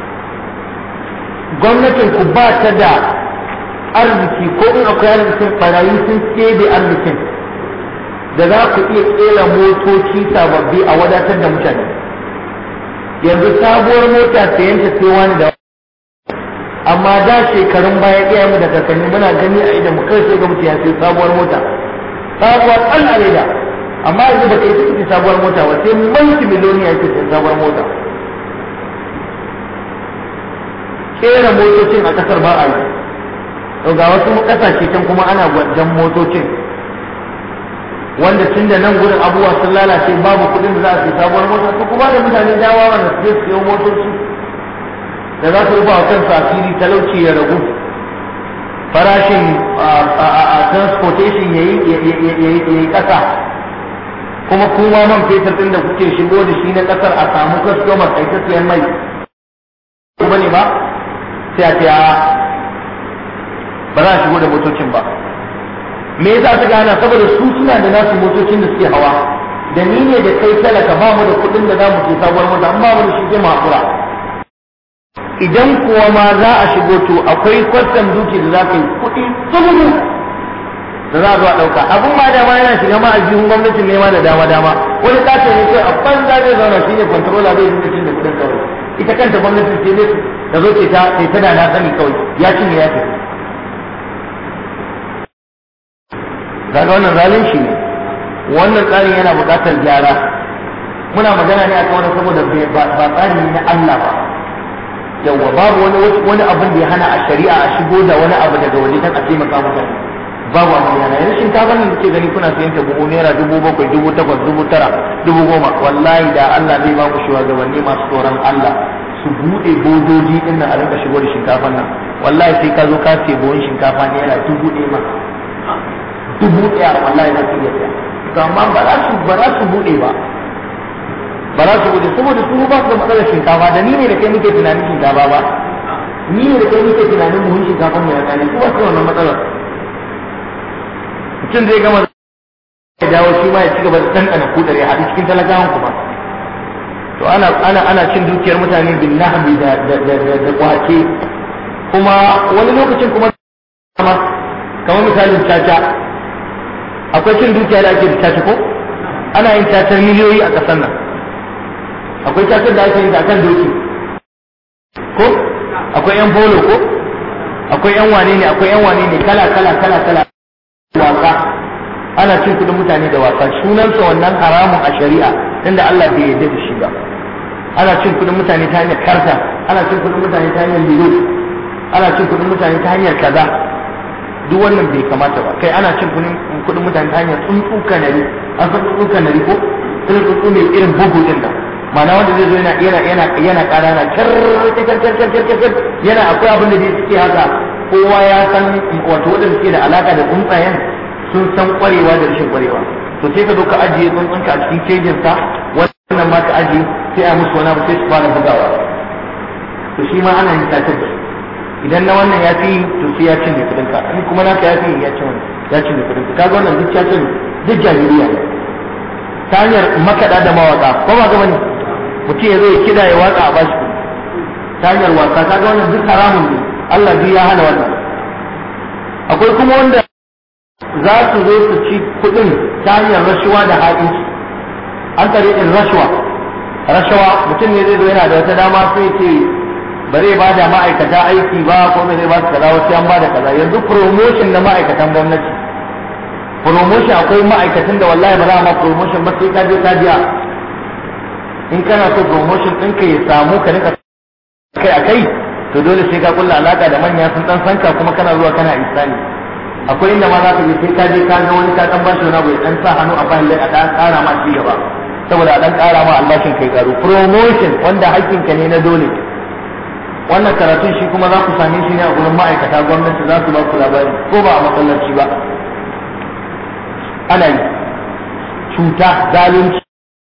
gwamnatin ku ba ta da arziki ko in akwai arzikin barayi sun kebe arzikin da za ku iya kera motoci sababbi a wadatar da mutane yanzu sabuwar mota sayan ta sai wani da amma da shekarun baya iya mu da kakanni muna gani a idan mu kai sai ga mutum ya sai sabuwar mota sabuwar Allah ne da amma yanzu ba kai ciki sabuwar mota ba sai mulki miliyoni ya sai sabuwar mota kera motocin a kasar ba a yi to ga wasu kasashe can kuma ana gwajen motocin wanda tun da nan gurin abubuwa sun lalace babu kuɗin da za a fi sabuwar mota to kuma da mutane dawa wanda su je su siyo motoci da za su rufa wa kansu asiri talauci ya ragu farashin transportation ya yi ƙasa kuma kuma man fetur ɗin da kuke shigo da shi na ƙasar a samu customer kai ta siyan mai ba ne ba sai a ce ba za a shigo da motocin ba me yasa suka hana saboda su suna da nasu motocin da suke hawa da ni ne da kai talaka ba mu da kuɗin da za mu ke sabuwar mota an ba mu da shi sai mu hakura idan kuwa ma za a shigo to akwai kwastam duki da za ka yi kuɗi tsubudu da za a zo a ɗauka abun ma dama yana shiga ma aljihun gwamnatin nema da dama dama wani katon ne kai a banza zai zauna shi ne kwantarola zai dinga cin da kuɗin kawai ita kanta gwamnatin sai dai da zo ce ta sai ta da na sani kawai ya cinye ya tafi kaga wannan zalunci ne wannan tsarin yana buƙatar gyara muna magana ne akan wani saboda ba tsari ne na Allah ba yawa babu wani wani abin da ya hana a shari'a a shigo da wani abu daga waje dan a taimaka mutane babu abin yana yanzu shinkafa ne kuke gani kuna sayan ta buhu naira dubu bakwai dubu takwas dubu tara dubu goma wallahi da Allah zai ba ku shugabanni masu tsoron Allah su buɗe bodoji din nan a rinka shigo da shinkafan nan wallahi sai ka zo ka ce buhun shinkafa naira dubu ɗaya ma dubu ɗaya wallahi na iya ɗaya to amma ba za su ba za su buɗe ba ba za su buɗe saboda su ba su da matsalar shinkafa da ni ne da kai muke tunanin shinkafa ba ni ne da kai muke tunanin buhun shinkafa mai rakani su ba su da wannan matsalar mutum zai gama ya dawo shi ma ya ci gaba da ɗanɗana kudar ya haɗu cikin talakawan kuma to ana ana ana cin dukiyar mutane bin nahbi da da da da kwace kuma wani lokacin kuma kamar misalin caca akwai cin dukiya da ake da caca ko ana yin cacar miliyoyi a ƙasar nan akwai cacar da ake yin ta kan doki ko akwai yan polo ko akwai yan wane ne akwai yan wane ne kala kala kala kala wasa ana cin kudin mutane da wasa sunansa wannan haramun a shari'a inda Allah bai yarda da shi ba ana cin kudin mutane ta hanyar karta ana cin kudin mutane ta hanyar lilo ana cin kudin mutane ta hanyar kaza duk wannan bai kamata ba kai ana cin kudin mutane ta hanyar tsuntsu kanari an san tsuntsu kanari ko irin tsuntsu mai irin bugu din nan ma'ana wanda zai zo yana yana yana yana ƙara na kar kar kar kar kar yana akwai abin da zai suke haka kowa ya san wato wanda suke da alaka da tsuntsayen sun san kwarewa da rashin kwarewa to sai ka zo ka ajiye tsuntsunka a cikin kejin sa wannan ma ka ajiye sai a musu wani abu sai su fara bugawa to shi ma ana yin tatar da idan na wannan ya fi to sai ya cinye kudin ka in kuma naka ya fi ya cinye ya cinye kudin ka kaga wannan duk ya cinye duk jahiliya ne ta hanyar makaɗa da mawaka ko ba gaba ne mutum ya zo ya kida ya watsa a bashi ta hanyar wasa kaga wannan duk haramun ne Allah duk ya hana wannan akwai kuma wanda za su zo su ci kuɗin ta hanyar rashuwa da haɗinci an tare in rashuwa rashawa mutum ne zai zo yana da wata dama sai ce ba zai ba da ma'aikata aiki ba ko ba zai ba su kaza wasu an ba da kaza yanzu promotion na ma'aikatan gwamnati promotion akwai ma'aikatan da wallahi ba za a ma promotion ba sai ka je ka biya in kana so promotion ɗinka ya samu ka rinka kai a kai to dole sai ka kulla alaka da manya sun dan sanka kuma kana zuwa kana isani akwai inda ma za ka je sai ka je ka ga wani ka dan bashi wani abu ya dan sa hannu a bayan lai a dan ƙara ma ci gaba saboda a dan ƙara ma albashin kai karu promotion wanda hakkinka ne na dole wannan karatun shi kuma za ku same shi ne a gurin ma'aikata gwamnati za su ba ku labari ko ba a masallaci ba ana yi cuta zalunci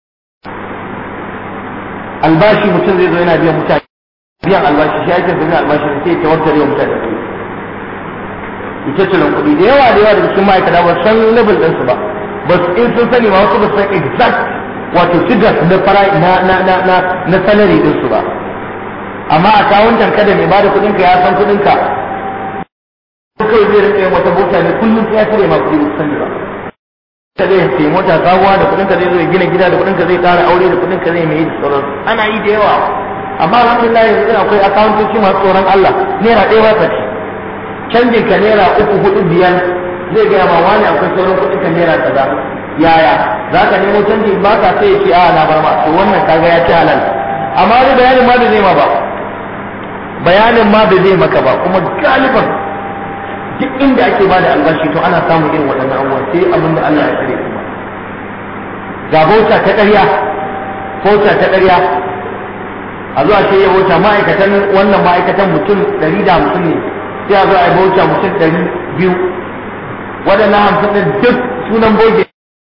albashi mutum zai zo yana biyan mutane biyan albashi shi ake biyan albashi sai ya tawakkare wa mutane ita tunan kuɗi da yawa da yawa daga cikin ma'aikata ba san level ɗinsu ba ba su in sun sani ma wasu ba san exact wato figures na fara na na na na na salary ɗinsu ba amma a kawuntan kada mai bada kuɗinka ya san kuɗinka kawai zai rinka yin wata bota ne kullum sai ya tare ma kuɗi ba su sani ba ka zai sai mota sabuwa da kudin ka zai zo gina gida da kudin ka zai kara aure da kudin ka zai mai da sauran ana yi da yawa amma alhamdulillah yanzu akwai akawuntoci masu tsoron Allah naira ɗaya ba ta ci canjin ka naira uku hudu biyar zai gaya ma wani akwai sauran kudin ka naira kaza yaya za ka nemo canji ba ka sai ya ce a na bar ma to wannan kaga ya ci halal amma wani bayanin ma da zai ma ba bayanin ma da zai maka ba kuma galiban duk inda ake bada albashi to ana samun irin waɗannan abubuwa sai abin da Allah ya tsare kuma ga bauta ta ƙarya bauta ta ƙarya a zuwa ce ya bauta ma'aikatan wannan ma'aikatan mutum ɗari da hamsin ne sai a zo a yi bauta mutum ɗari biyu waɗannan hamsin ɗin duk sunan boge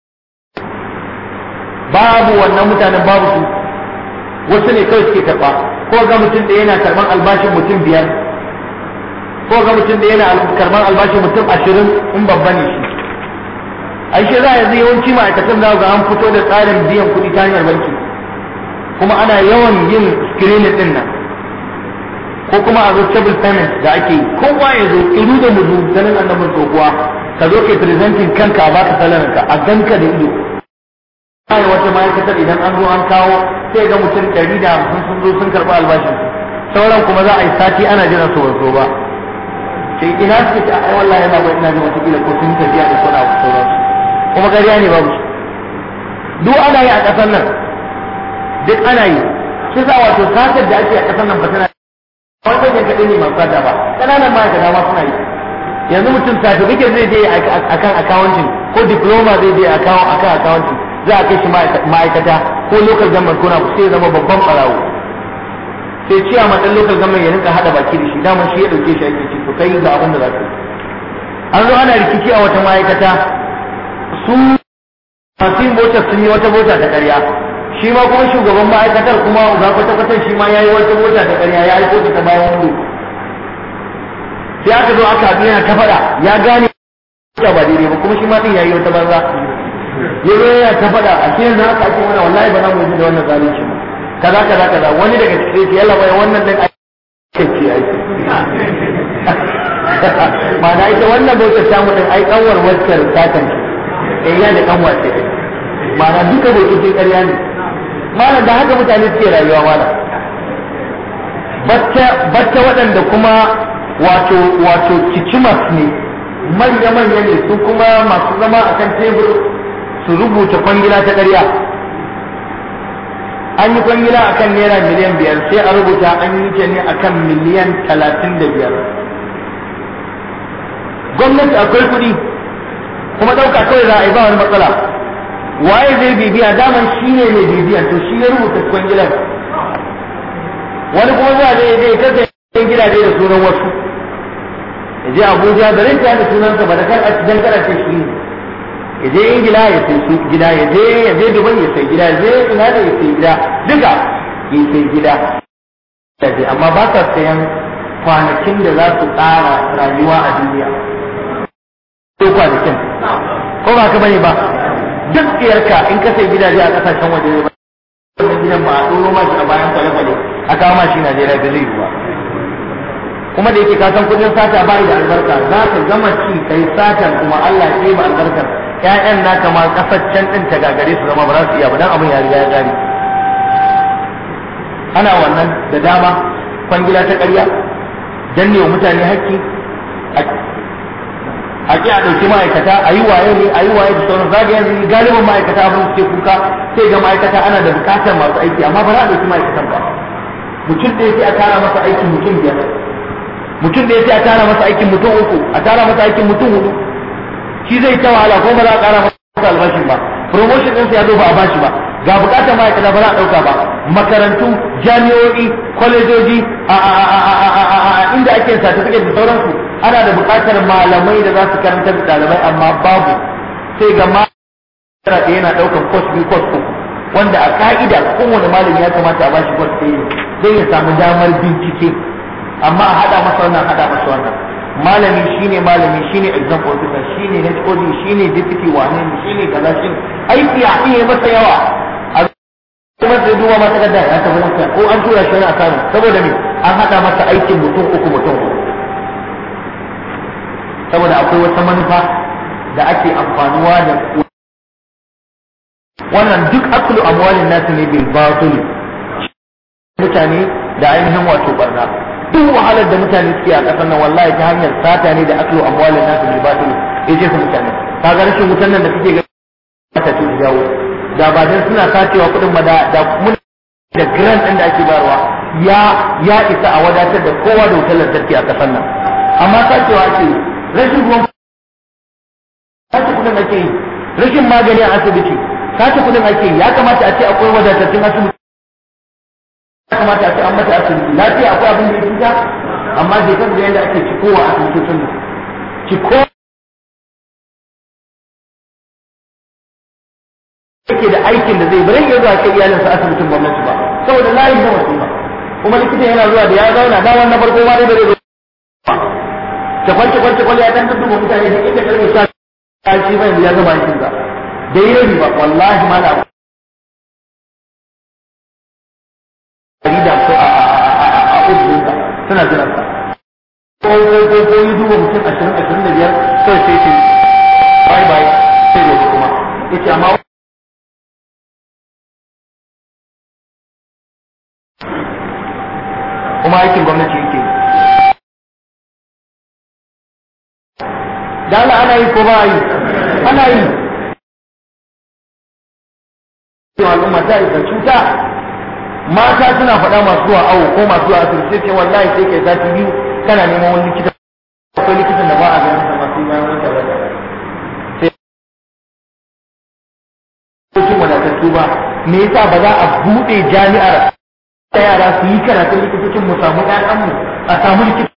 babu wannan mutanen babu su wasu ne kawai suke karɓa ko ga mutum da yana karɓan albashin mutum biyar ko ga mutum da yana karban albashi mutum ashirin in babba ne shi ai shi za a yanzu yawanci ma'aikatan za ga an fito da tsarin biyan kuɗi ta hanyar banki kuma ana yawan yin screening din nan ko kuma a zo table payment da ake yi kowa ya zo iru da muzu ganin annabin tsohuwa ka zo kai presenting kanka a baka salarinka a ganka da ido ai wata ma'aikatar idan an zo an kawo sai ga mutum ɗari da hamsin sun zo sun karɓi albashin sauran kuma za a yi sati ana jiran su wanzo ba sai ina suke ta ai wallahi yana bai ina jin watakila ko sun tafiya da kuna abu sauran kuma ƙarya ne babu duk ana yi a ƙasar nan duk ana yi shi za wato satar da ake a ƙasar nan ba tana wanda ne kaɗai ne masu sata ba ƙananan ma'aikata ma suna yi yanzu mutum certificate zai je akan accounting ko diploma zai je akan accounting za a kai shi ma'aikata ko local government ko na sai zama babban ɓarawo sai ciya ma dan local government ya rinka hada baki da shi daman shi ya dauke shi ake ci to kai ga abin da za ka an zo ana rikici a wata ma'aikata su masu yin motar sun yi wata mota ta karya shi ma kuma shugaban ma'aikatar kuma ga kwata kwatan shi ma ya yi wata mota ta karya ya aiko ta bayan wando sai aka zo aka haɗu yana ta faɗa ya gane ba daidai ba kuma shi ma din ya yi wata banza ya zo yana ta faɗa a cikin yanzu haka ake mana wallahi ba za mu yi da wannan zalunci ba kaza kaza kaza wani daga cikin su yalla bai wannan din ake ce ai ma'ana ita wannan bautar samu din ai kanwar wacce satan eh ya da kanwar ce ma'ana duka bautocin ƙarya ne ma'ana da haka mutane suke rayuwa ma'ana bacca bacca waɗanda kuma wato wato kicimas ne manya manya ne su kuma masu zama akan tebur su rubuta kwangila ta ƙarya an yi kwangila a kan naira miliyan biyar sai a rubuta an yi ta ne a kan miliyan talatin da biyar gwamnati akwai kuɗi kuma ɗauka kawai za a yi ba wani matsala waye zai bibiya daman shi ne mai bibiya to shi ya rubuta kwangilar wani kuma zuwa zai zai ta sayan gidaje da sunan wasu ya je abuja da rinta da sunansa ba da kan a cikin ce shi ne ya je ingila ya sai su gida ya je ya je dubai ya sai gida ya je ina da ya sai gida duka ya sai gida amma ba sa sayan kwanakin da za su tsara rayuwa a duniya ko kwanakin ko ba ka bane ba duk tsiyarka in ka sai gidaje a kasashen waje wannan gidan ba a ɗoro ma shi a bayan kwale-kwale a kawo ma shi Najeriya da zai yi ba kuma da yake kasan kudin sata ba da albarka za ka gama ci kai satan kuma Allah ya ba albarkar ƴaƴan naka ma kasaccen din ta gagare su zama ba za su iya ba dan abin ya riga ya gari ana wannan da dama kwangila ta ƙarya danne wa mutane haƙƙi a ƙi a ɗauki ma'aikata a yi waye ne a yi waye da sauran zaga yanzu galibin ma'aikata abin suke kuka sai ga ma'aikata ana da buƙatar masu aiki amma ba za a ɗauki ma'aikatan ba mutum ɗaya sai a tara masa aikin mutum biyar mutum ɗaya sai a tara masa aikin mutum uku a tara masa aikin mutum hudu shi zai ta wahala ko ba za a ƙara masa albashin ba promotion ɗinsa ya zo ba a bashi ba ga buƙatar ma'aikata ba za a ɗauka ba makarantu jami'o'i kwalejoji a inda ake certificate da sauransu ana da buƙatar malamai da za su karanta da ɗalibai amma babu sai ga mara da yana ɗaukar course biyu course uku wanda a ka'ida kowane malami ya kamata a bashi course ɗaya zai ya samu damar bincike amma a haɗa masa wannan haɗa masa wannan malami shine malami shine exam officer shine HOD shine deputy wane ne shine kaza shine aiki a iya masa yawa kuma sai duba masa da ya tafi masa ko an tura shi wani asamu saboda me an haɗa masa aikin mutum uku mutum uku saboda akwai wata manufa da ake amfanuwa da wannan duk aklu amwalin nasu ne bil batil mutane da ainihin wato barna duk wahalar da mutane suke a ƙasar nan wallahi ta hanyar sata ne da aklu amwalin nasu bil batil ya jefa mutane kaga rashin wutan nan da kake ga ta ce jawo da ba dan suna sacewa kuɗin ma da da mun da grand ɗin da ake bayarwa ya ya isa a wadatar da kowa da wutar lantarki a ƙasar nan amma sacewa ake rashin ruwan sace kuɗin ake yi rashin magani a asibiti sace kuɗin ake yi ya kamata a ce akwai wadatattun asibiti ya kamata a ce an mata asibiti lafiya akwai abin da ya cuta amma bai kan da yadda ake cikowa a asibitocin nan ciko yake da aikin da zai bari ya zuwa kai iyalinsa asibitin gwamnati ba saboda layin da wasu ba kuma likitan yana zuwa da ya zauna da wannan farko ma dai bai zo cakwal cakwal cakwal ya dan duba mutane da inda karfe sha ta shi bai ya gaba aikin sa da yi ba wallahi ma na da ko a a ubin sa suna jiran sa ko ko ko ko yi duba mutum 20 25 sai sai ce bye bye sai gobe kuma yace amma kuma aikin gwamnati yake da Allah ana yi ko ba yi ana yi cewa al'umma ta isa cuta mata suna faɗa masu zuwa awo ko masu zuwa asibiti sai ce wallahi sai kai sati biyu kana neman wani likita akwai likitan da ba a ganin sa masu bayan wata wata sai cikin wadatattu ba me yasa ba za a buɗe jami'ar ta yara su yi karatun likitocin mu samu ƴaƴanmu a samu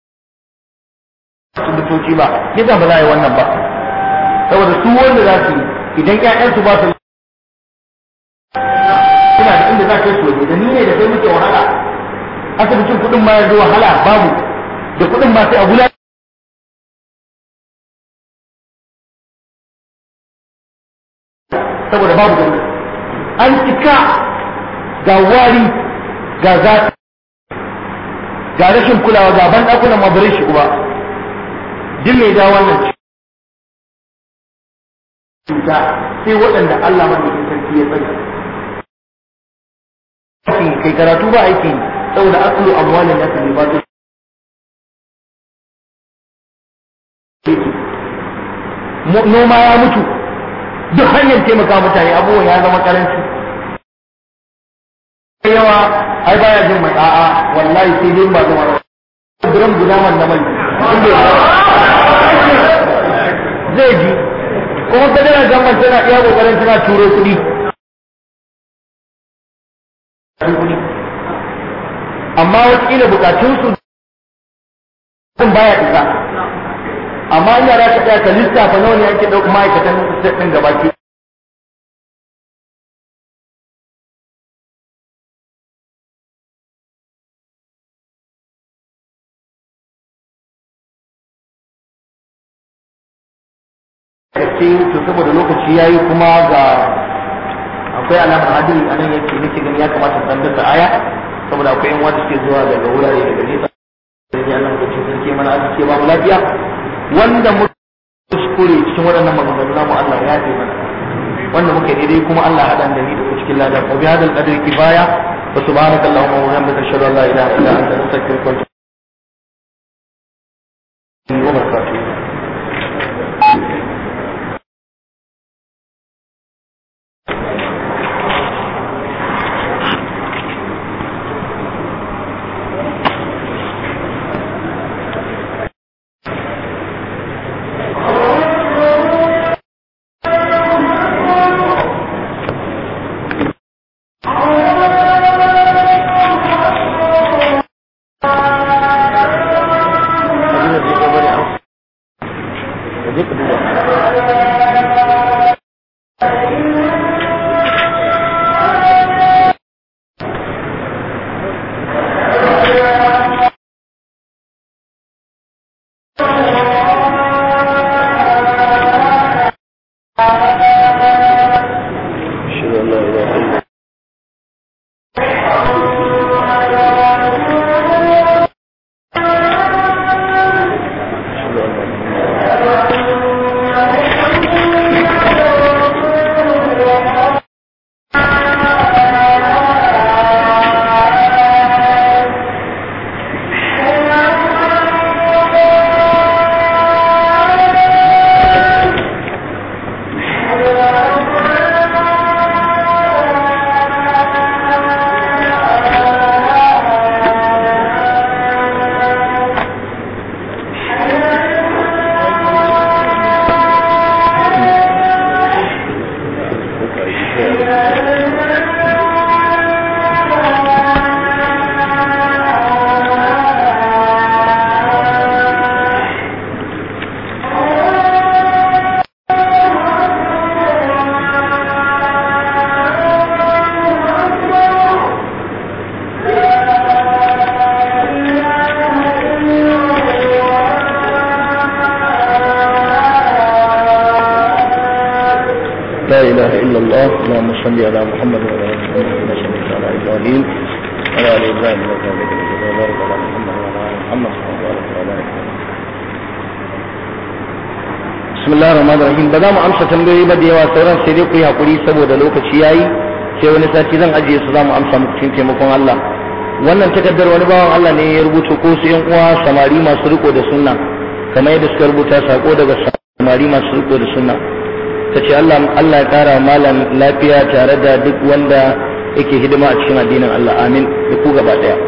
likitoci ba yasa ba za a yi wannan ba saboda su wanda za su yi idan ƴaƴansu ba su suna da inda za ka yi su waje da ni ne da kai muke wahala asibitin kuɗin ma yanzu wahala babu da kuɗin ma sai a gula saboda babu gwamnati an cika ga wari ga zafi ga rashin kulawa ga ban ɗakunan ma bare shi ba duk mai da wannan cuta sai waɗanda Allah madaukakin sarki ya tsare kai karatu ba aiki saboda akulu amwalin nasu ne ba su noma ya mutu duk hanyar taimaka mutane abubuwan ya zama karanci yawa ai baya jin mai a'a wallahi sai dai ba zama duran guda man na mai zai ji kuma federal government tana iya kokarin tana turo kuɗi amma wakila bukatunsu sun baya isa amma ina za ka tsaya ka lissafa nawa ne ake ɗauka ma'aikatan state ɗin gabaki ce to saboda lokaci ya yi kuma ga akwai alamar hadiri a nan yake nake gani ya kamata san dasa aya saboda akwai yan wanda suke zuwa daga wurare daga nesa sai Allah mu cikin sarki mana arziki ba mu lafiya wanda mu kuskure cikin waɗannan maganganu namu Allah ya yi mana wanda muke daidai kuma Allah ya hadan da ni da ku cikin ladan wa bi hadal qadri kifaya wa subhanaka allahumma wa bihamdika ashhadu an la ilaha illa anta astaghfiruka wa atubu ilaik لا إله إلا الله اللهم صل على محمد وعلى آل محمد كما صليت على إبراهيم وعلى آل إبراهيم إنك حميد مجيد وبارك على محمد وعلى آل محمد كما باركت على إبراهيم بسم الله الرحمن الرحيم ba za mu amsa tambayoyi ba da yawa sauran sai dai ku yi hakuri saboda lokaci yayi sai wani sati zan ajiye su za mu amsa muku cikin taimakon Allah wannan takardar wani bawan Allah ne ya rubuta ko su yan uwa samari masu riko da sunna kamar yadda suka rubuta sako daga samari masu riko da sunna ta ce Allah Allah ya kara malam lafiya tare da duk wanda yake hidima a cikin addinin Allah amin da ku gaba daya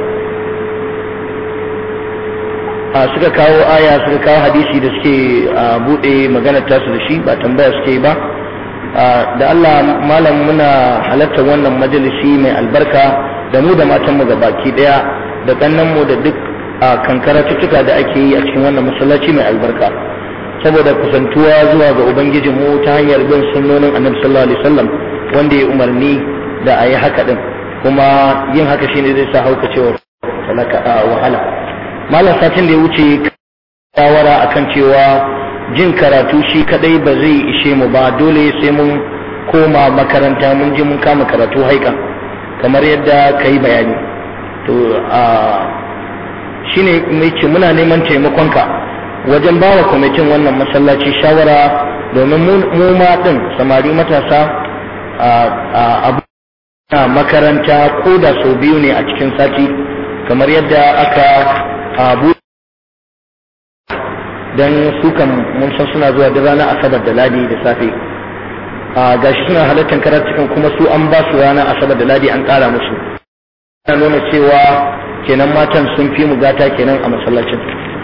a suka kawo aya suka kawo hadisi da suke bude maganar tasu da shi ba tambaya suke ba da Allah malam muna halartar wannan majalisi mai albarka da mu da matanmu ga baki daya da kannanmu da duk kankara tuttuka da ake yi a cikin wannan masallaci mai albarka saboda kusantuwa zuwa ga ubangijinmu ta hanyar bin sunnonin annabi sallallahu alaihi wasallam wanda ya umarni da a yi haka din kuma yin haka shine zai sa hauka cewa talaka wahala malam satin da ya wuce shawara akan cewa jin karatu shi kadai ba zai ishe mu ba dole sai mun koma makaranta mun je mun kama karatu haika kamar yadda ka yi bayani to a shine mai ce muna neman taimakonka wajen ba wa kwamitin wannan masallaci shawara domin mu ma din samari matasa a makaranta ko da sau biyu ne a cikin sati kamar yadda aka abu don su kan mun san suna zuwa da ranar asabar da ladi da safe a gashi suna halartar karatukan kuma su an ba su ranar asabar da ladi an kara musu yana nuna cewa kenan matan sun fi mu gata kenan a masallacin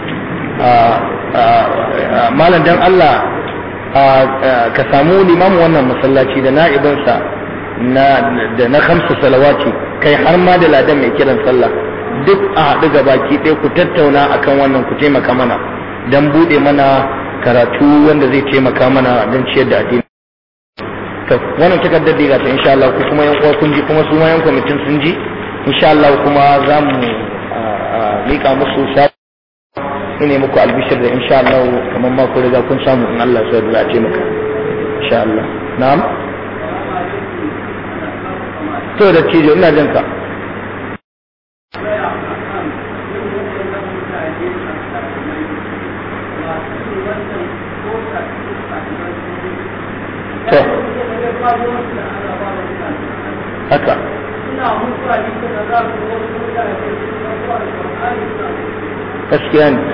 malam dan Allah ka samu limamin wannan masallaci da na'ibinsa da na kamsa salawati kai har ma da ladan mai kiran sallah duk a haɗu ga baki ɗaya ku tattauna akan wannan ku taimaka mana don buɗe mana karatu wanda zai taimaka mana don ciyar da addini to wannan takardar da ta insha Allah ku kuma yan uwa kun ji kuma su ma yan kwamitin sun ji insha Allah kuma za mu mika musu sa ine muku albishir da insha Allah kamar ma ku riga kun samu in Allah sai da ce maka insha Allah na'am to da cijo ina jin ka to haka gaskiya ne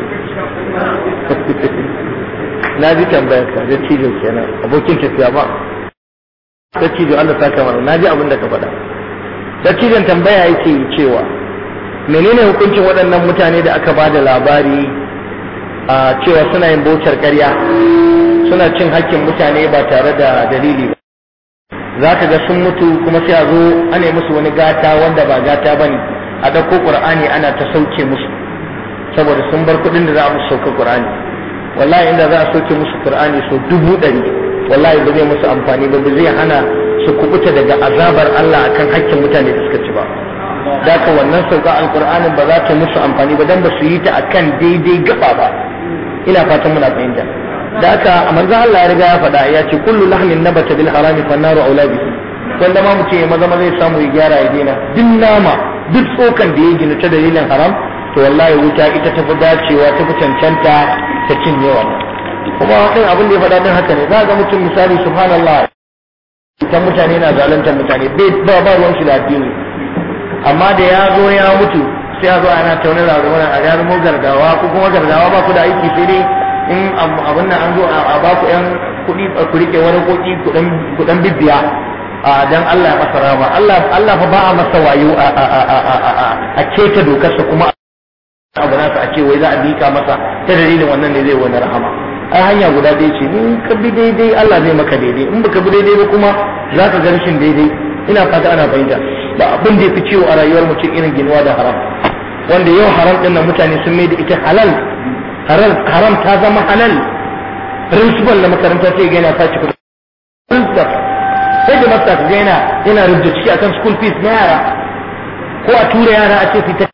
na ji tambayar ka da cijo kenan abokin tafiya ba da cijo Allah ta kamar na ji abin da ka faɗa da cijon tambaya yake cewa menene hukuncin waɗannan mutane da aka ba da labari a cewa suna yin bautar ƙarya suna cin hakkin mutane ba tare da dalili ba za ka ga sun mutu kuma sai a zo ana yi musu wani gata wanda ba gata ba ne a ɗauko ƙur'ani ana ta sauke musu saboda sun bar kuɗin da za a musu sauka ƙur'ani wallahi inda za a sauke musu ƙur'ani so dubu ɗari wallahi ba zai musu amfani ba ba zai hana su kubuta daga azabar Allah akan hakkin mutane da suka ci ba da ka wannan sauka alƙur'anin ba za ta musu amfani ba dan ba su yi ta akan daidai gaba ba ina fatan muna fahimta da haka a manzo Allah ya riga ya faɗa ya ce kullu lahmin nabata bil harami fan naru aula bihi wanda ma mutum ya maza maza ya samu ya gyara ya daina duk nama duk tsokan da ya gina ta dalilin haram to wallahi wuta ita ta fi dacewa ta fi cancanta ta cinye wannan kuma din abin da ya faɗa din haka ne za ga mutum misali subhanallah kan mutane na zaluntar mutane bai ba ba ruwan shi da addini amma da ya zo ya mutu sai ya zo ana tauna da ruwan a ya zama gargawa ko kuma gargawa ba ku da aiki sai dai in abin nan an zo a ba ku yan kuɗi ku rike wani koki kuɗin bibbiya a dan Allah ya masa rama Allah Allah fa ba a masa wayo a a a a a keta dokarsa kuma abu nasa a ce wai za a bika masa ta dalilin wannan ne zai wani rahama ai hanya guda ɗaya ce in ka bi daidai Allah zai maka daidai in baka bi daidai ba kuma za ka ga rashin daidai ina fata ana fahimta ba abin da ya fi ciwo a rayuwar mutum irin ginuwa da haram wanda yau haram ɗin nan mutane sun mai da ita halal haram ta zama halal principal na makaranta sai ga yana sace kuɗi principal sai da masta ga yana yana rubuta ciki akan school fees na yara ko a tura yara a ce su ta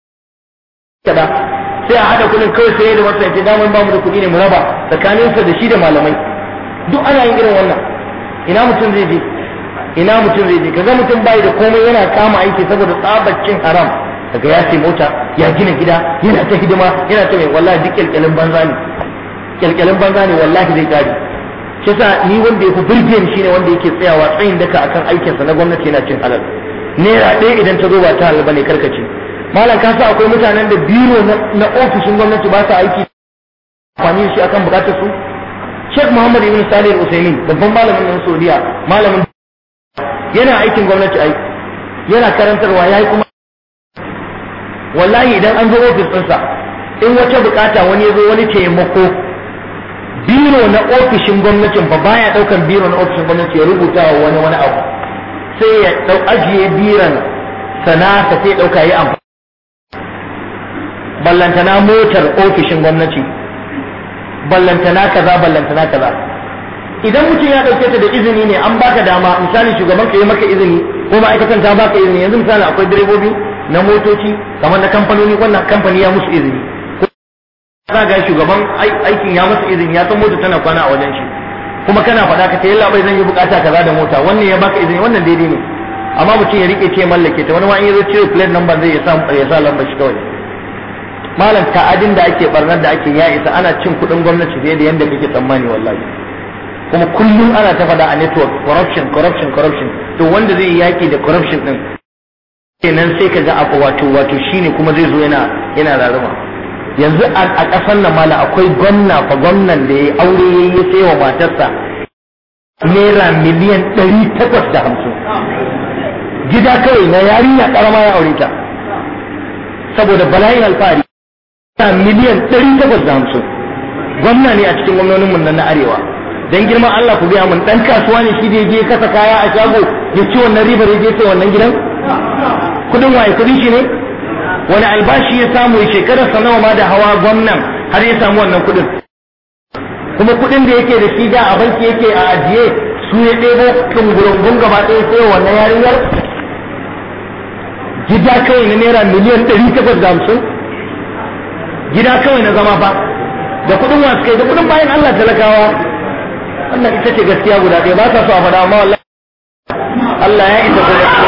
kada sai a hada kuɗin kawai sai da masta ce damar ba mu da kuɗi ne mu raba tsakaninsa da shi da malamai duk ana yin irin wannan ina mutum zai je ina mutum zai je kaga mutum bai da komai yana kama aiki saboda tsabacin haram daga ya sai mota ya gina gida yana ta hidima yana ta mai wallahi duk kyalkyalin banza ne kyalkyalin banza ne wallahi zai kare shi yasa ni wanda ya fi burge ni shine wanda yake tsayawa tsayin daka akan aikinsa na gwamnati yana cin halal naira ɗaya idan ta zo ba ta halal bane karkace malam ka sa akwai mutanen da biro na ofishin gwamnati ba sa aiki amfani da shi akan bukatar su Sheikh Muhammad Ibn Salih Al-Uthaymeen babban malamin nan Saudiya malamin yana aikin gwamnati aiki yana karantarwa yayi kuma wallahi idan an zo ofis ɗinsa in wata bukata wani ya zo wani taimako biro na ofishin gwamnatin ba baya ɗaukan biro na ofishin gwamnati ya rubuta wa wani wani abu sai ya ɗau ajiye biran sana'a sai ɗauka yi amfani ballantana motar ofishin gwamnati ballantana kaza ballantana kaza idan mutum ya ɗauke ta da izini ne an baka dama misali shugaban ka yi maka izini ko ma'aikatan ta baka izini yanzu misali akwai direbobi na motoci kamar na kamfanoni wannan kamfani ya musu izini za ga shugaban aikin ya musu izini ya san mota tana kwana a wajen shi kuma kana faɗa ka ta yalla bai zan yi bukata kaza da mota wannan ya baka izini wannan daidai ne amma mutum ya rike ce mallake ta wani ma in ya zo cire plate number zai ya sa ya sa lambar shi kawai malam ta'adin da ake barnar da ake ya isa ana cin kuɗin gwamnati fiye da yadda kake tsammani wallahi kuma kullum ana ta faɗa a network corruption corruption corruption to wanda zai yi yaki da corruption din kenan sai ka ga abu wato wato shine kuma zai zo yana yana raruma yanzu a ƙasar nan mala akwai gwamna fa gwamnan da ya aure ya yi sai wa matarsa naira miliyan ɗari takwas da hamsin gida kawai na yarinya ƙarama ya aure ta saboda bala'in alfahari miliyan ɗari takwas da hamsin gwamna ne a cikin gwamnonin mun na arewa dan girman Allah ku biya mun dan kasuwa ne shi da je kasa kaya a shago ya ci wannan ribar ya je sai wannan gidan kudin waye kudin shi ne wani albashi ya samu shekarar sa nawa ma da hawa gwamnan har ya samu wannan kudin kuma kudin da yake da shi da a banki yake a ajiye su ya ɗebo kungurungun gaba ɗaya sai wannan yarinyar gida kawai na naira miliyan ɗari takwas da hamsin gida kawai na zama fa da kudin wasu kai da kudin bayan Allah talakawa wannan ita ce gaskiya guda ɗaya ba sa so a faɗa amma wallahi Allah ya isa ko